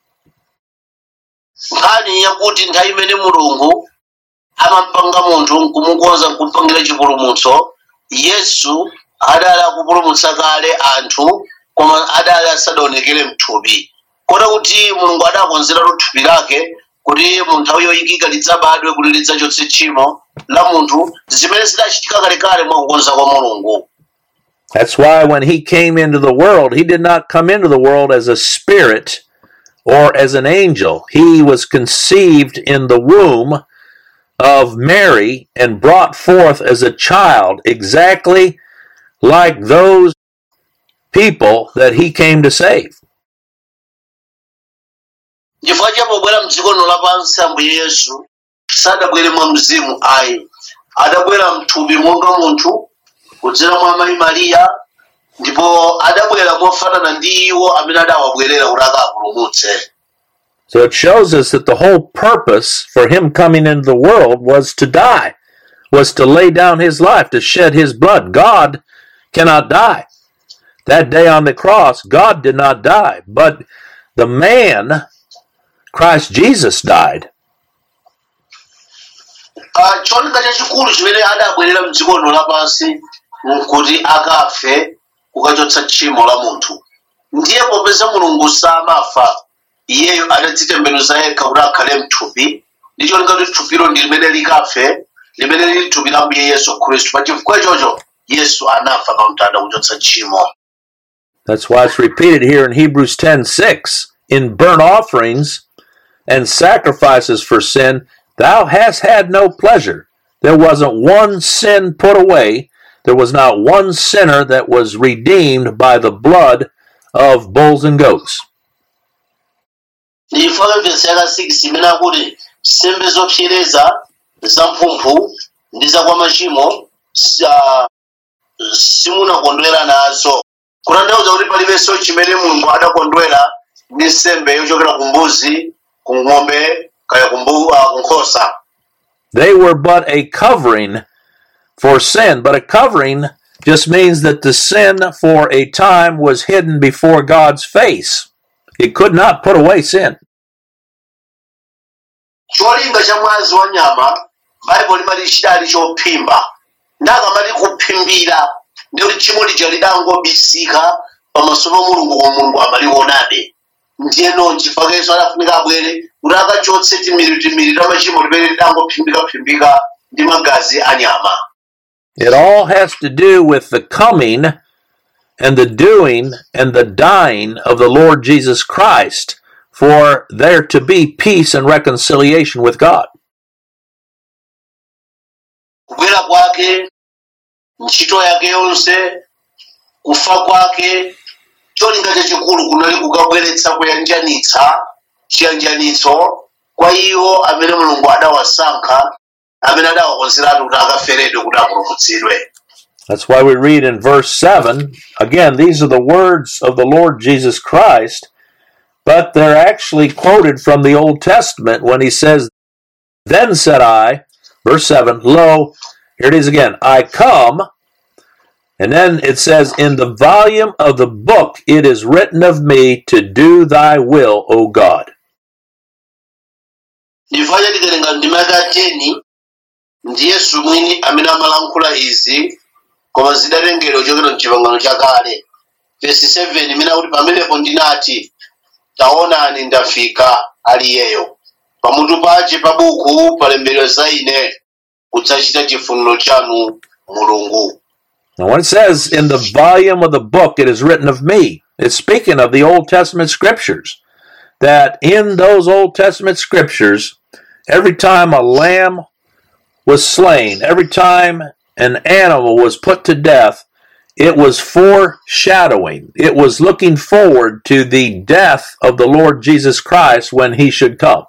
nkhani yakuti nthawi imene mulungu amampanga munthu nkumukonza nkumpangira chipulumutso yesu adali akupulumutsa kale anthu koma adali asadaonekere mthupi kota kuti mulungu adakonzeratu thupi lake kuti mu nthawi yoyikika lidzabadwe kuti lidzachotse tchimo la munthu zimene zidachitika kalekale mwa kukonza kwa mulungu That's why when he came into the world, he did not come into the world as a spirit or as an angel. He was conceived in the womb of Mary and brought forth as a child, exactly like those people that he came to save. chifukwa chapobwera mdziko lino lapansi ambuye yesu sadabwere mwa mzimu ayi adabwera mthupi monga munthu kudzera mwa mayi mariya ndipo adabwera mofanana ndi iwo amene adawabwerera kuti akapulumutse So it shows us that the whole purpose for him coming into the world was to die, was to lay down his life, to shed his blood. God cannot die. That day on the cross, God did not die, but the man, Christ Jesus, died. Ah, cholinga chachikulu chimene adabwerera mdziko lino lapansi nkuti akafe kukachotsa tchimo la munthu ndiye popeza mulungu samafa iyeyo adadzitembenuza yekha kuti akhale mthupi ndi cholinga kuti thupilo ndi limene likafe limene lili thupi la mbuye yesu khristu pa chifukwa ichocho yesu anafa pa mtanda kuchotsa tchimo That's why it's repeated here in Hebrews 10:6. In burnt offerings and sacrifices for sin, thou hast had no pleasure. There wasn't one sin put away. There was not one sinner that was redeemed by the blood of bulls and goats. ndiyifaka vesi yaka 6 imene akuti nsembe zopsereza zamphumphu ndi zakwa machimo sa- simunakondwera nazo kutanthauza kuti palibenso chimene mulungu adakondwera ndi nsembe yochokera ku mbuzi ku ng'ombe kaya ku mbu- ah, ku nkhosa They were but a covering for sin, but a covering just means that the sin for a time was hidden before God's face. It could not put away sin. cholinga cha mwazi wa nyama baibulo limati chidali chophimba ndakamati kuphimbira ndikuti tchimo lija lidangobisika pamaso pa mulungu koma mulungu amalionabe ndiye non chifakenso adafunika abwere kuti akachotse timiri timiri ta machimo limene lidangophimbikaphimbika ndi magazi a nyama It all has to do with the coming and the doing and the dying of the Lord Jesus Christ for there to be peace and reconciliation with God. kubwera kwake ntchito yake yonse kufa kwake cholinga chachikulu kunali kukabweretsa kuyanjanitsa chiyanjanitso kwa iwo amene mulungu adawasankha amene adawakonzeratu kuti akaferedwe kuti apulumutsidwe That's why we read in verse 7 again, these are the words of the Lord Jesus Christ, but they're actually quoted from the Old Testament when he says, Then said I, verse 7, Lo, here it is again, I come. And then it says, In the volume of the book it is written of me to do thy will, O God. chifukwa chatikerenga ndima yaka 10 ndi yesu mwini amene amalankhula izi koma zidatengedwa kuchokera mchipangano chakale vesi 7 imene akuti pamenepo ndinati taonani ndafika aliyeyo pamutu pace pa buku palembedwa za ine kudzachita chifuniro chanu mulungu Now, when it says, In the volume of the book it is written of me, it's speaking of the Old Testament scriptures. That in those Old Testament scriptures, every time a lamb was slain, every time an animal was put to death, it was foreshadowing. It was looking forward to the death of the Lord Jesus Christ when he should come.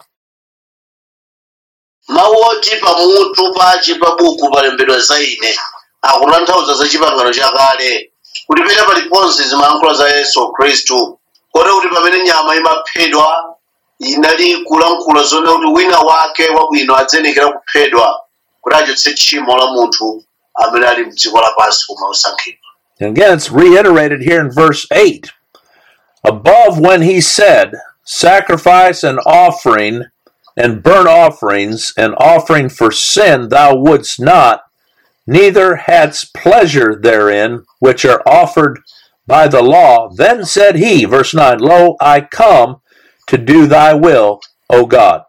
mawu oti pamutu pace pa buku palembedwa za ine akutanthauza za chipangano chakale kuti pena paliponse zimalankhula za yesu khristu kodi kuti pamene nyama imaphedwa inali kulankhula zona kuti wina wake wabwino adzenekera kuphedwa kuti achotse tchimo la munthu amene ali mdziko lapansi koma osankhidwa And again, it's reiterated here in verse 8. Above when he said, Sacrifice and offering and burnt offerings and offering for sin thou wouldst not, neither hadst pleasure therein, which are offered by the law. Then said he, verse 9, Lo, I come to do thy will, O God.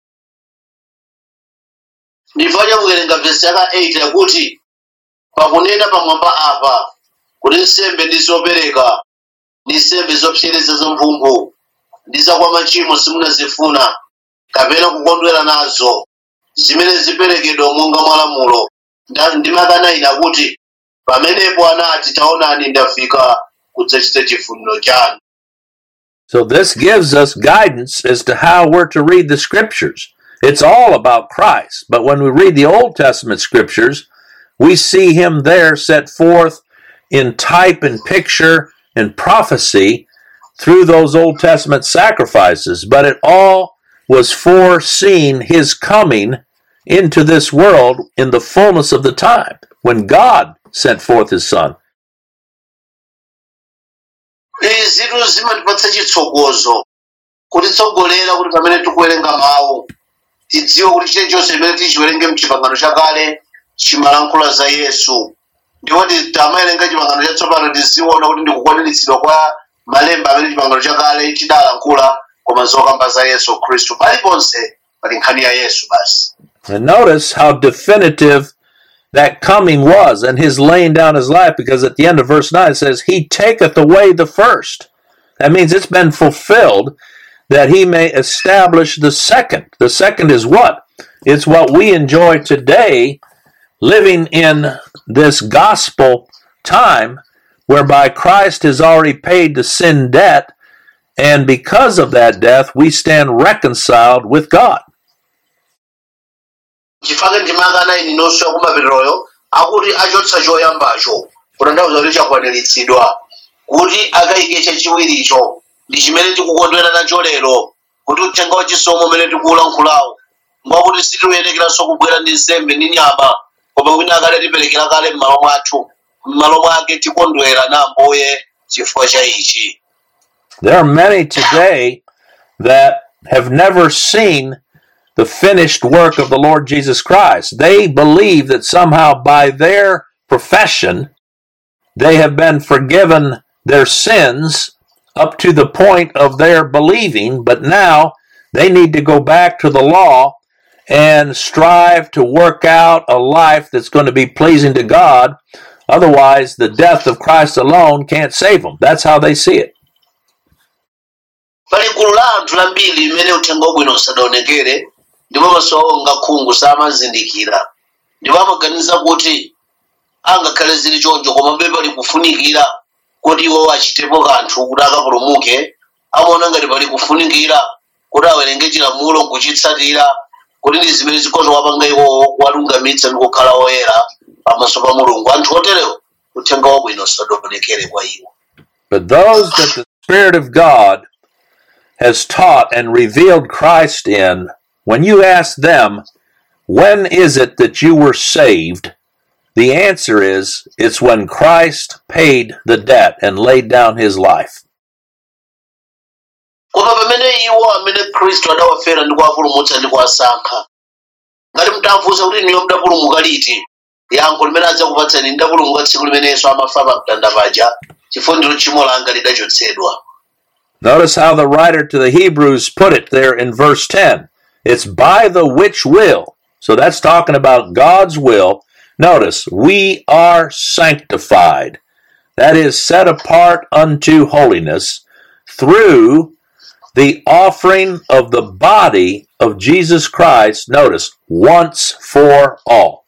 ndifuna chakuwerenga vesi yaka 8 yakuti pakunena pamwamba apa kuti nsembe ndi zopereka ndi nsembe zopsereza zamphumphu ndi zakwa machimo simunazifuna kapena kukondwera nazo zimene ziperekedwa monga mwalamulo Nda- ndimakana ine akuti pamenepo anati taonani ndafika kudzachita chifuniro chanu So this gives us guidance as to how we're to read the scriptures. It's all about Christ. But when we read the Old Testament scriptures, we see him there set forth in type and picture and prophecy through those Old Testament sacrifices. But it all was foreseen his coming into this world in the fullness of the time when God sent forth his son. izitu zimatipatsa chitsogozo kutitsogolera kuti pamene tikuwerenga mawu tidziwe kuti chilichonse chimene tichiwerenge mchipangano chakale chimalankhula za yesu ndipo tamawerenga chipangano chatsopano tiziona kuti ndikukwaniritsidwa kwa malemba amene chipangano chakale chidalankhula koma zokamba za yesu khristu paliponse pali nkhani ya yesu basi And notice how definitive that coming was and his laying down his life, because at the end of verse 9 it says, He taketh away the first. That means it's been fulfilled that he may establish the second. The second is what? It's what we enjoy today, living in this gospel time whereby Christ has already paid the sin debt, and because of that death, we stand reconciled with God. chifake ndimangana ini nonso yakumapeteroyo akuti achotsa choyambacho kutanthauza kuti chakwaniritsidwa kuti akayike chachiwiricho ndi chimene tikukondwera nacho lero kuti uthenga wachisomo umene tikuwulankhulawo mwakuti sitiuyenekeranso kubwera ndi nsembe ndi nyama koma wina akale tiperekera kale m'malo mwathu m'malo mwake tikondwera na ambuye chifukwa cha ichi There are many today that have never seen the finished work of the Lord Jesus Christ. They believe that somehow by their profession they have been forgiven their sins up to the point of their believing, but now they need to go back to the law and strive to work out a life that's going to be pleasing to God. Otherwise, the death of Christ alone can't save them. That's how they see it. pali gulu la anthu lambiri limene uthenga wabwino usadaonekere ndipo maso awo ngakhungu samazindikira ndipo amaganiza kuti angakhale zili choncho komabe pali kufunikira kuti iwo achitepo kanthu kuti akapulumuke amaona ngati pali kufunikira kuti awerenge chilamulo nkuchitsatira kuti ndi zimene zikhoza wapanga iwowo kuwalungamitsa ndi kukhala oyera pamaso pa mulungu anthu oterewo uthenga wabwino usadaonekere kwa iwo But those that the Spirit of God has taught and revealed Christ in, when you ask them, when is it that you were saved? The answer is, it's when Christ paid the debt and laid down his life. koma pamene iwo amene khristu adawafera ndi kuwapulumutsa ndi kuwasankha ngati mtamfunsa kuti niyo mdapulumuka liti yankho limene adzakupatsani ndapulumuka tsiku limene yesu amafa pa mtanda paja chifukwa ndilo tchimo langa lidachotsedwa Notice how the writer to the Hebrews put it there in verse 10. It's by the which will. So that's talking about God's will. Notice, we are sanctified. That is set apart unto holiness through the offering of the body of Jesus Christ. Notice, once for all.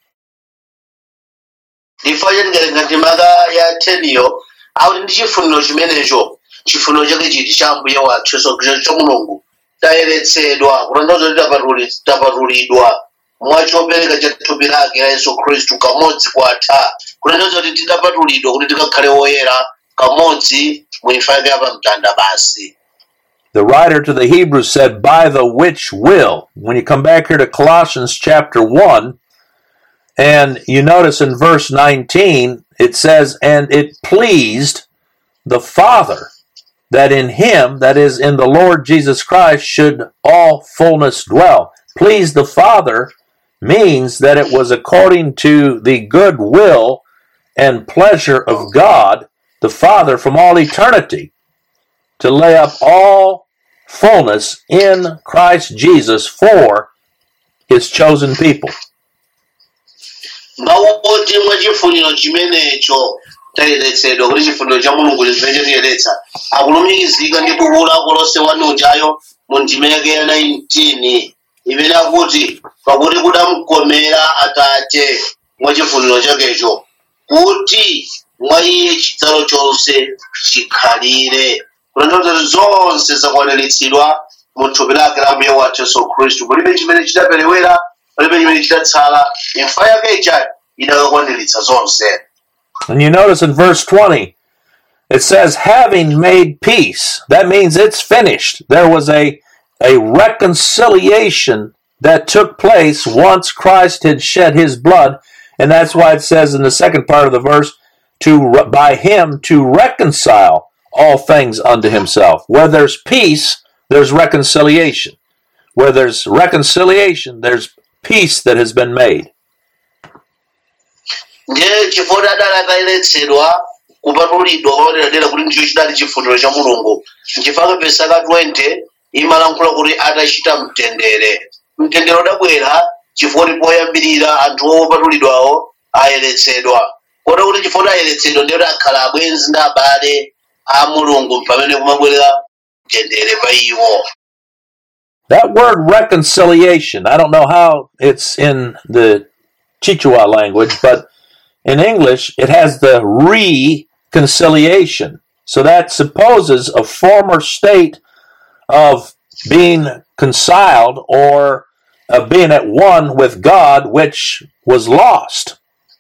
ifa chengalenga ndimaka ya teniyo akuti ndi chifuniro chimenecho chifuniro chake chiti cha ambuye wathu yesu khristu cha mulungu tayeretsedwa kutanthauza kuti tapatuli- tapatulidwa mwachopereka cha thupi lake la yesu khristu kamodzi kwatha kutanthauza kuti tidapatulidwa kuti tikakhale woyera kamodzi mu imfa yake ya pamtanda basi The writer to the Hebrews said, by the which will. When you come back here to Colossians chapter 1, and you notice in verse 19, it says, and it pleased the Father that in him, that is, in the Lord Jesus Christ, should all fullness dwell. Please the Father means that it was according to the good will and pleasure of God, the Father, from all eternity to lay up all fullness in Christ Jesus for his chosen people. mawu oti mwa chifuniro chimenecho tayeretsedwa kuti chifuniro cha mulungu chimene chatiyeretsa akulumikizika ndi buku la kolose wanu ujayo mu ndime yake ya 19 imene akuti pakuti kudamkomera atate mwa chifuniro chakecho kuti mwa iye chidzalo chonse chikhalire kutanthauza kuti zonse zakwaniritsidwa mu thupi lake la mbuye wathu yesu khristu palibe chimene chidaperewera palibe chimene chidatsala imfa yake ija idakakwaniritsa zonse And you notice in verse 20, it says, having made peace. That means it's finished. There was a, a reconciliation that took place once Christ had shed his blood. And that's why it says in the second part of the verse, to re- by him to reconcile all things unto himself. Where there's peace, there's reconciliation. where there's reconciliation, there's peace that has been made. ndiye chifukwa adali akayeretsedwa kupatulidwa kwapaderadera kuti ndicho chidali chifuniro cha mulungu nchifukwa vesi aka 20 imalankhula kuti atachita mtendere mtendere udabwera chifukwa kuti poyambirira anthu opatulidwawo ayeretsedwa kota kuti chifukwa kuti ayeretsedwa ndiye kuti akhala abwenzi ndi abale a mulungu pamene kumabwerera mtendere pa iwo That word reconciliation, I don't know how it's in the Chichewa language, but in English it has the reconciliation. So that supposes a former state of being conciled or of being at one with God, which was lost.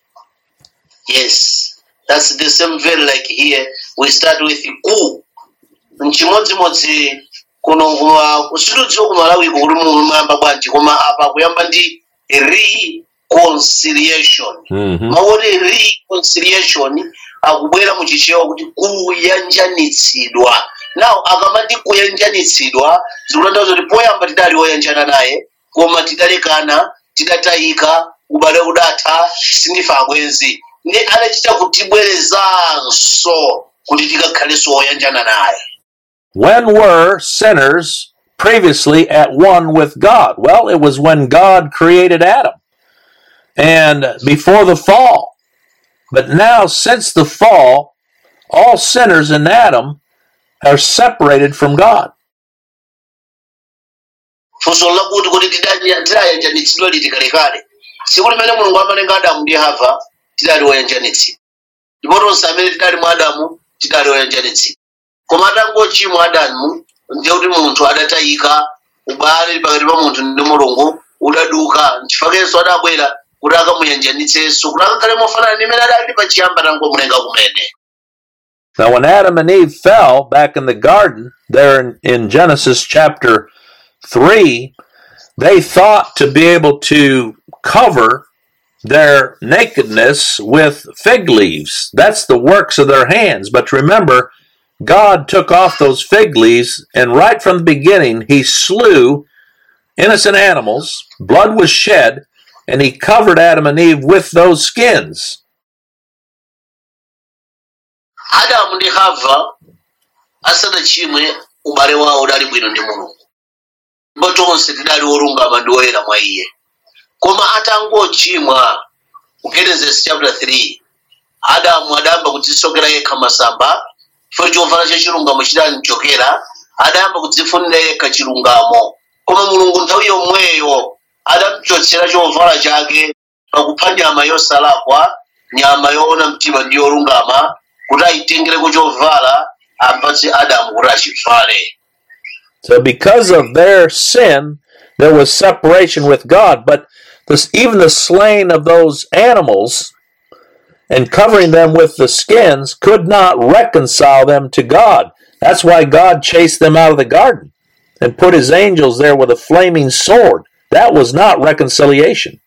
Yes, that's the same very like here. We start with ku. Nchimodzimodzi kuno kuma usitudziwa kumalawi kuli muyamba bwanji koma apa kuyamba ndi reconciliation. hmm Maoti reconciliation akubwera muchichewa kuti kuyanjanitsidwa. Now akamati kuyanjanitsidwa zikutanthauza kuti poyamba tidali oyanjana naye koma tidalekana tidatayika ubale udatha sindife abwenzi ndi adachita kutibwerezanso kuti tikakhalenso oyanjana naye When were sinners previously at one with God? Well, it was when God created Adam and before the fall. But now, since the fall, all sinners in Adam are separated from God. funso lakuti kuti tidali- tidayanjanitsidwa liti kalekale tsiku limene mulungu amalenga adamu ndi hava tidali oyanjanitsidwa ndipo tonse amene tidali mwa adamu tidali oyanjanitsidwa koma atangochimwa adamu ndiye kuti munthu adatayika ubale pakati pa munthu ndi mulungu udaduka nchifakenso adabwera kuti akamuyanjanitsenso kuti akakhale mofanana ndi imene adali pachiyamba tangomulenga kumene Now, when Adam and Eve fell back in the garden, there in, in Genesis chapter 3, they thought to be able to cover their nakedness with fig leaves. That's the works of their hands. But remember, God took off those fig leaves, and right from the beginning, He slew innocent animals, blood was shed, and He covered Adam and Eve with those skins. adamu ndi hava asanachimwe ubale wawo udali bwino ndi mulungu ndipo tonse tidali olungama ndi oyera mwa iye koma atangochimwa ku genesis chapter 3 adamu adayamba kudzisokera yekha masamba chifukwa chovala cha chilungamo chidamchokera adayamba kudzifunira yekha chilungamo koma mulungu nthawi yomweyo adamchotsera chovala chake pakupha nyama yosalakwa nyama yoona mtima ndi yolungama kuti ayitengereko chovala apatse adamu kuti achivale So, because of their sin, there was separation with God. But this, even the slaying of those animals and covering them with the skins could not reconcile them to God. That's why God chased them out of the garden and put his angels there with a flaming sword. That was not reconciliation.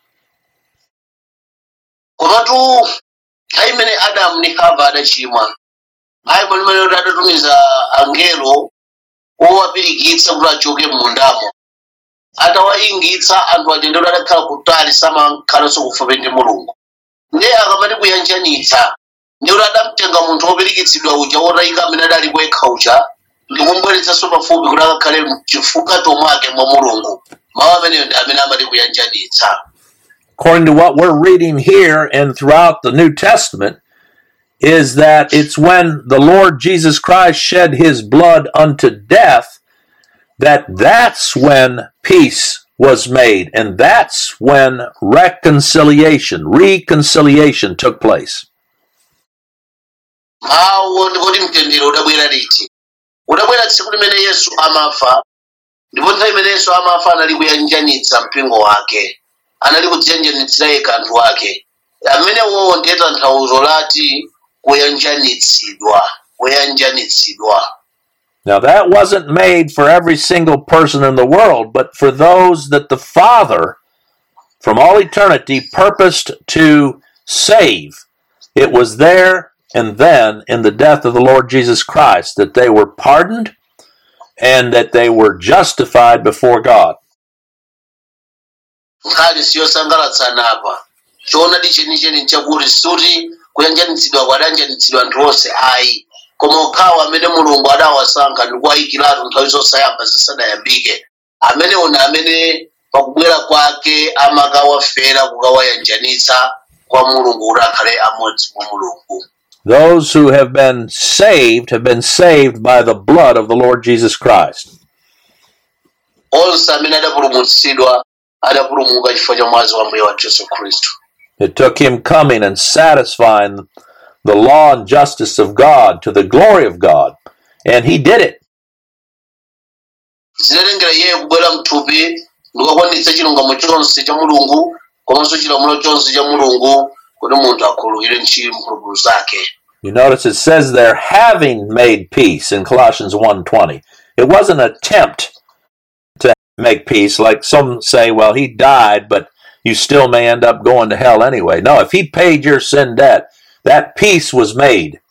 komatu nthawi imene adamu ndi hava adachimwa ayi mwalimene kuti adatumiza angelo owapirikitsa kuti achoke m'mundamo atawayingitsa anthu atende kuti adakhala kutali samakhalanso kufupi ndi mulungu ndiye akamati kuyanjanitsa ndi kuti adamtenga munthu wopirikitsidwa uja wotayika amene adali kwekha uja ndikumbweretsanso pafupi kuti akakhale mchifukato mwake mwa mulungu mawu ameneyo ndi amene amati kuyanjanitsa according to what we're reading here and throughout the New Testament, is that it's when the Lord Jesus Christ shed his blood unto death that that's when peace was made and that's when reconciliation reconciliation took place mawu ndikuti mtendere udabwera liti udabwera tsiku limene yesu amafa ndipo nthawi imene yesu amafa anali kuyanjanitsa mpingo wake anali kudziyanjanitsira yekha anthu ake amenewo ndiye tanthauzo lati kuyanjanitsidwa kuyanjanitsidwa now that wasn't made for every single person in the world but for those that the father from all eternity purposed to save it was there and then in the death of the Lord Jesus Christ that they were pardoned and that they were justified before God. nkhani siyosangalatsa apa choonadi chenicheni nchakuti suti kuyanjanitsidwa kwadanjanitsidwa anthu onse ayi koma okhawo amene mulungu adawasankha ndi kuwayikiratu nthawi zosayamba zisadayambike amenewo ndi amene pakubwera kwake amakawafera kukawayanjanitsa kwa mulungu kuti akhale amodzi mwa mulungu Those who have been saved have been saved by the blood of the Lord Jesus Christ. onse amene adapulumutsidwa adapulumuka chifukwa cha mwazi wa mbuye wathu yesu khristu It took him coming and satisfying the law and justice of God to the glory of God, and he did it. zinatengera iye kubwera mthupi ndikukwanitsa chilungamo chonse cha mulungu komanso chilamulo chonse cha mulungu kuti munthu akhululukire mphulupulu zake You notice it says there having made peace in Colossians 1:20. It wasn't an attempt to make peace like some say well he died but you still may end up going to hell anyway. No, if he paid your sin debt, that peace was made.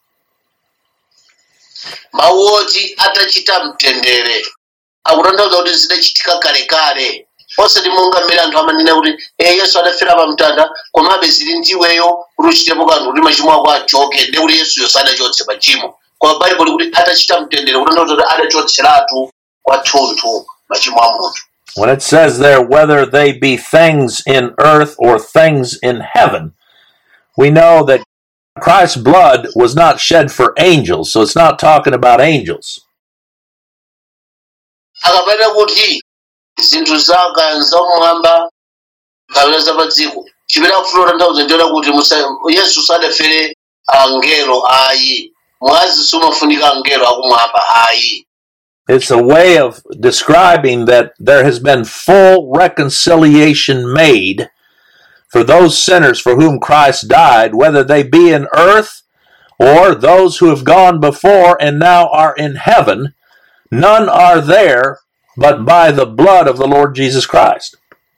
mawu oti atachita mtendere akutanthauza kuti zidachitika kalekale osati monga mmene anthu amanena kuti e yesu adafera pa mtanda komabe zili ndiweyo kuti uchitepo kanthu kuti machimo ako achoke ndi kuti yesuyo sadachotse machimo koma baibulo kuti atachita mtendere kutanthauza kuti adachotseratu kwathunthu machimo a munthu When it says there whether they be things in earth or things in heaven, we know that Christ's blood was not shed for angels, so it's not talking about angels. akapena kuti zinthu zaka zamwamba kapena za pa dziko chimene akufuna kutanthauza ndiona kuti musa- yesu sadafere angelo ayi mwazi sumafunika angelo akumwamba ayi It's a way of describing that there has been full reconciliation made for those sinners for whom Christ died, whether they be in earth or those who have gone before and now are in heaven. None are there but by the blood of the Lord Jesus Christ.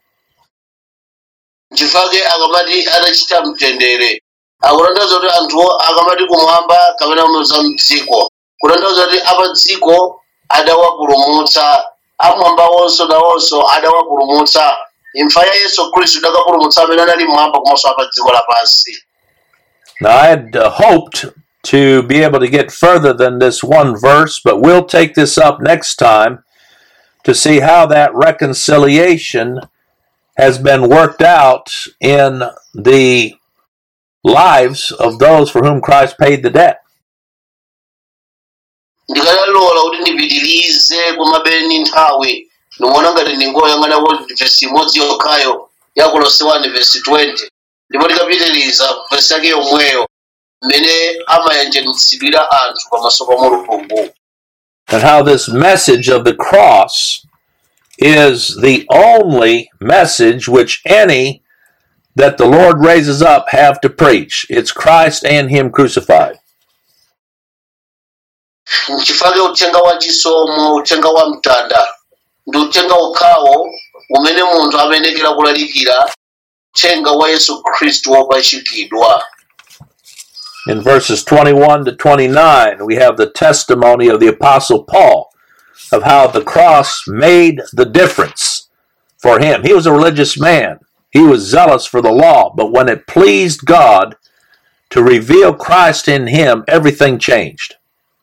chifake akamati atachita mtendere akutanthauza kuti anthuwo akamati kumwamba kapena za mdziko kutanthauza kuti apa dziko adawapulumutsa amwamba wonso nawonso adawapulumutsa imfa ya yesu khristu idakapulumutsa amene anali mwamba komanso apa dziko lapansi Now, I had uh, hoped to be able to get further than this one verse, but we'll take this up next time to see how that reconciliation has been worked out in the lives of those for whom Christ paid the debt. ndikadalola kuti ndipitirize kumabeni nthawi ndikuona ngati ndingoyang'anako vesi imodzi yokhayo ya kolose 1 vesi 20 ndipo ndikapitiriza vesi yake yomweyo mmene amayanjanitsidwira anthu pamaso pa mulungu and how this message of the cross is the only message which any that the Lord raises up have to preach. It's Christ and Him crucified. nchifake uthenga wa chisomo uthenga wa mtanda ndi uthenga okhawo umene munthu amenekera kulalikira uthenga wa yesu khristu wopachikidwa In verses 21 to 29, we have the testimony of the Apostle Paul of how the cross made the difference for him. He was a religious man, he was zealous for the law, but when it pleased God to reveal Christ in him, everything changed.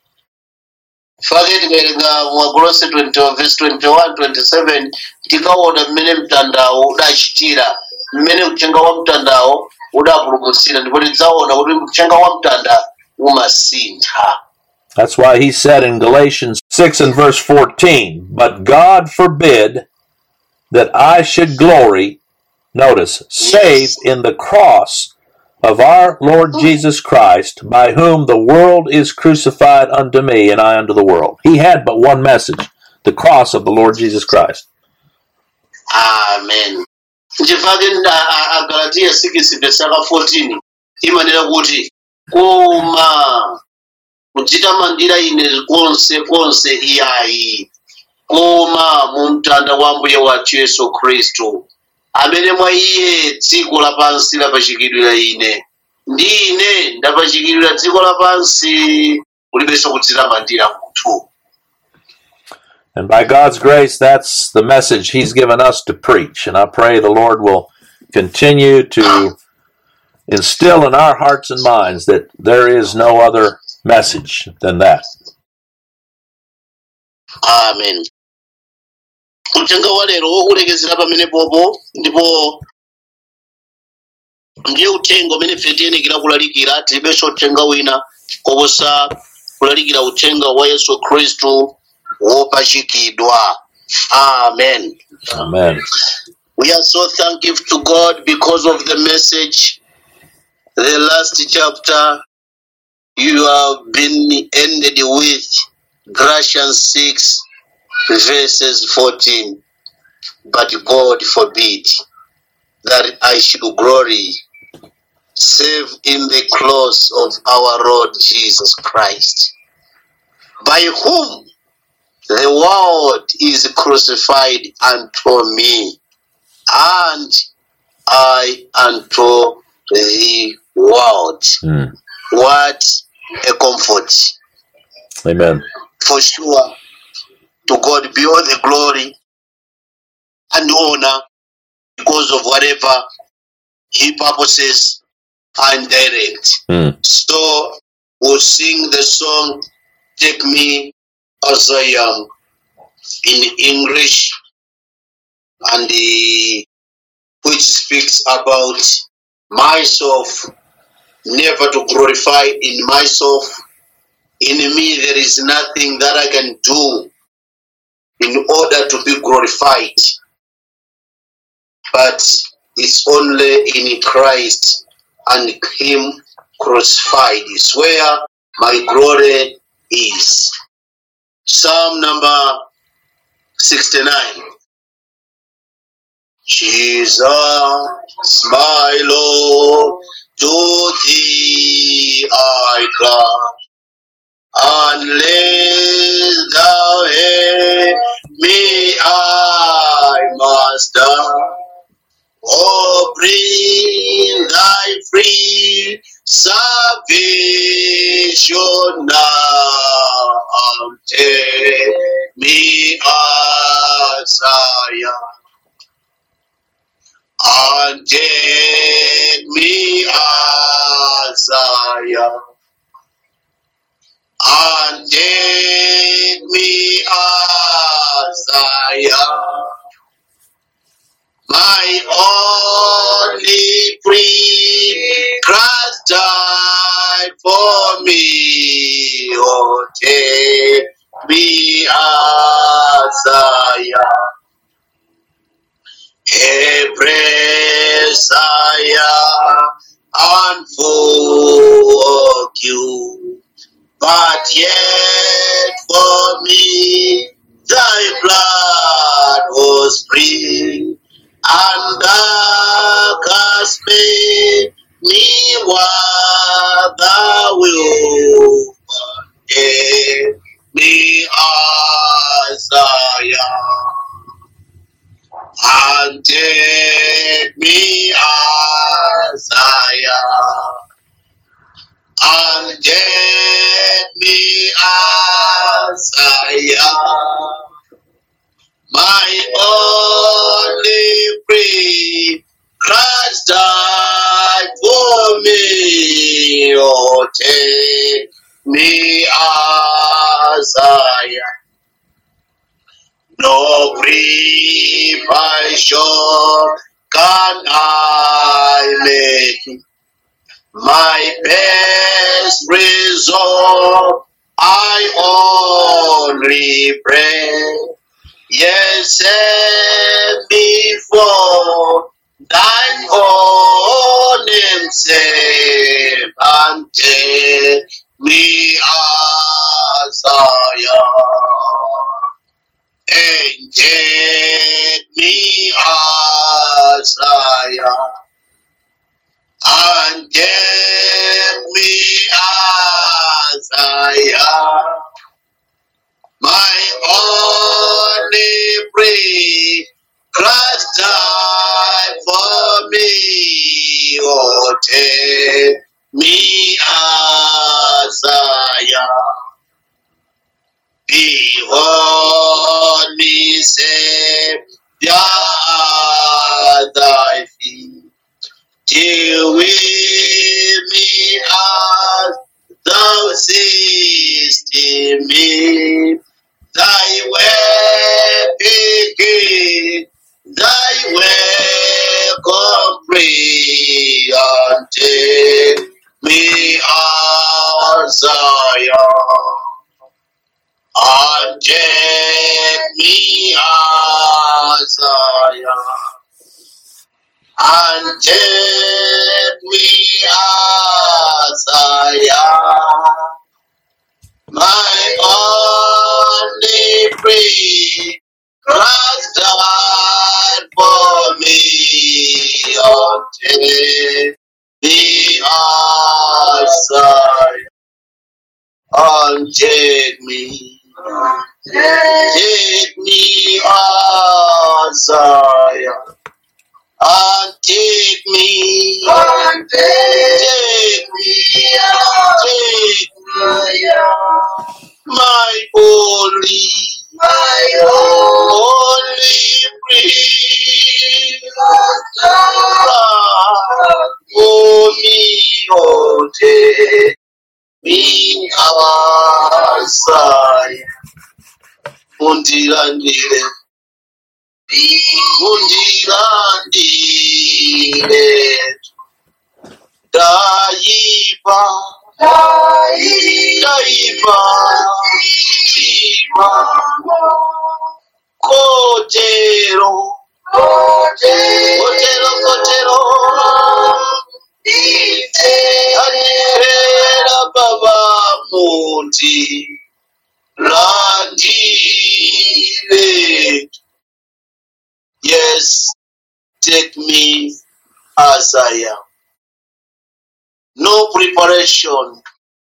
fake tikawerenga mwakolose 20 verse 21 27 tikaona mmene mtandawo udachitira mmene uthenga wa mtandawo udapulumutsira ndipo tidzaona kuti uthenga wa mtanda umasintha That's why he said in Galatians 6 and verse 14, But God forbid that I should glory, notice, save in the cross of our Lord Jesus Christ, by whom the world is crucified unto me, and I unto the world. He had but one message the cross of the Lord Jesus Christ. amen nchifake agalatiya 6 verse 14 imanena kuti koma kudzitamandira ine konse konse iyayi koma mu mtanda wa mbuye wathu yesu khristu amene mwa iye dziko lapansi lapachikidwira ine ndi ine ndapachikidwira dziko lapansi kulibenso kudzitamandira munthu And by God's grace, that's the message He's given us to preach. And I pray the Lord will continue to instill in our hearts and minds that there is no other message than that. amen uthenga wa lero wokulekezera pamene popo ndipo ndiye uthenga umene ife tiyenekera kulalikira tilibenso uthenga wina koposa kulalikira uthenga wa yesu khristu wopachikidwa amen Amen. we are so thankful to god because of the message the last chapter you have been ended with galatians 6 verses 14 but god forbid that i should glory save in the cross of our lord jesus christ by whom the world is crucified unto me and i unto the world Mm. what a comfort Amen. for sure to God be all the glory and honor because of whatever He purposes and direct. Mm. So we'll sing the song Take Me As I Am in English and the, which speaks about myself, never to glorify in myself. In me, there is nothing that I can do in order to be glorified, but it's only in Christ and Him crucified is where my glory is. Psalm number 69. Jesus, my Lord, to thee I cry. Unless thou help me, I must die. Oh, bring thy free salvation now. Take me as I am. And take me as I am. And take me as I am. My only free Christ died for me. Oh, take me as I am. Embrace I am and full you. But yet for me thy blood was free, and thou hast made me what thou wilt. Take me as I am, and take me as I am and get me as I am. My only free Christ died for me. Oh, take me as I am. No preparation can I make my best result I only pray. Yes, set me for thine own name's sake, and take me as I am, and take me as I am and get me as I am. My only free Christ died for me. Oh, take me as I am. Behold Savior at thy feet. Deal with me as thou seest in me. Thy way begin, thy way complete until me as I am. And take me as I am. And take me as I am. My only free Christ died for me. Oh, take me as I am. And take me. Take me as I am. And take me. Take me. Take me. My only. My only free. For me, oh, take me as I am. Undilandile. Undilandile. Daiva. Daiva. Tima. Kotero. Kotero, kotero. Anipera baba mundi. Landile. Yes, take me as I am. No preparation.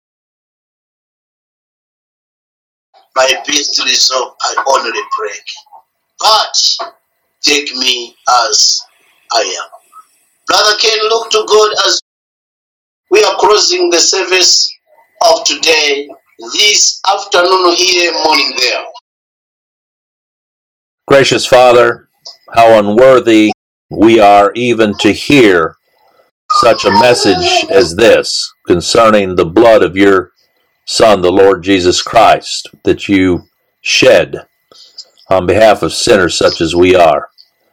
My best resolve I only break. But take me as I am. Brother Ken, look to God as we are closing the service of today, this afternoon here, morning there. Gracious Father, how unworthy we are even to hear such a message as this concerning the blood of your Son, the Lord Jesus Christ, that you shed on behalf of sinners such as we are.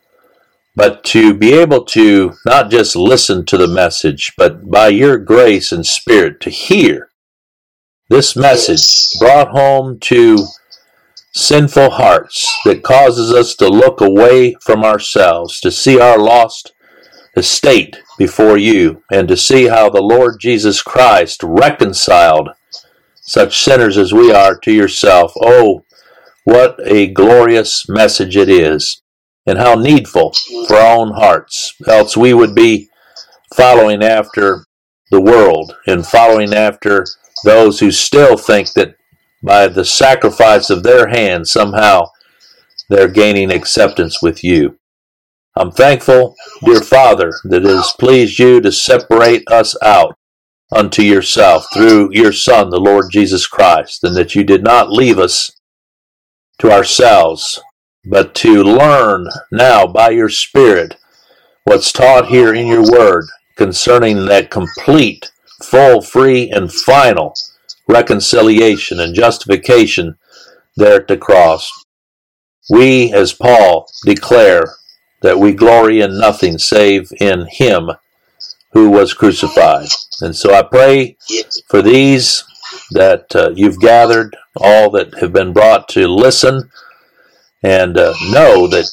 But to be able to not just listen to the message, but by your grace and spirit to hear this message brought home to sinful hearts that causes us to look away from ourselves, to see our lost estate before you, and to see how the Lord Jesus Christ reconciled such sinners as we are to yourself. Oh, what a glorious message it is, and how needful for our own hearts. Else we would be following after the world and following after those who still think that by the sacrifice of their hands somehow they're gaining acceptance with you. I'm thankful, dear Father, that it has pleased you to separate us out unto yourself through your Son, the Lord Jesus Christ, and that you did not leave us to ourselves, but to learn now by your Spirit what's taught here in your Word concerning that complete, full, free, and final reconciliation and justification there at the cross. We, as Paul, declare that we glory in nothing save in Him who was crucified. And so I pray Yes. for these that uh, you've gathered, all that have been brought to listen, and uh, know that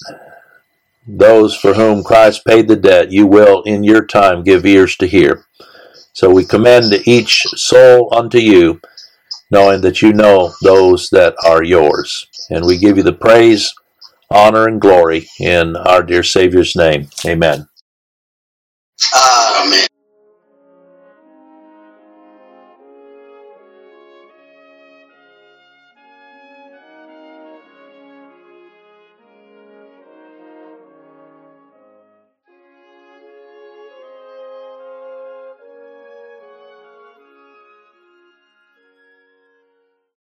those for whom Christ paid the debt, you will in your time give ears to hear. So we commend each soul unto you, knowing that you know those that are yours. And we give you the praise, honor, and glory in our dear Savior's name. Amen. Amen.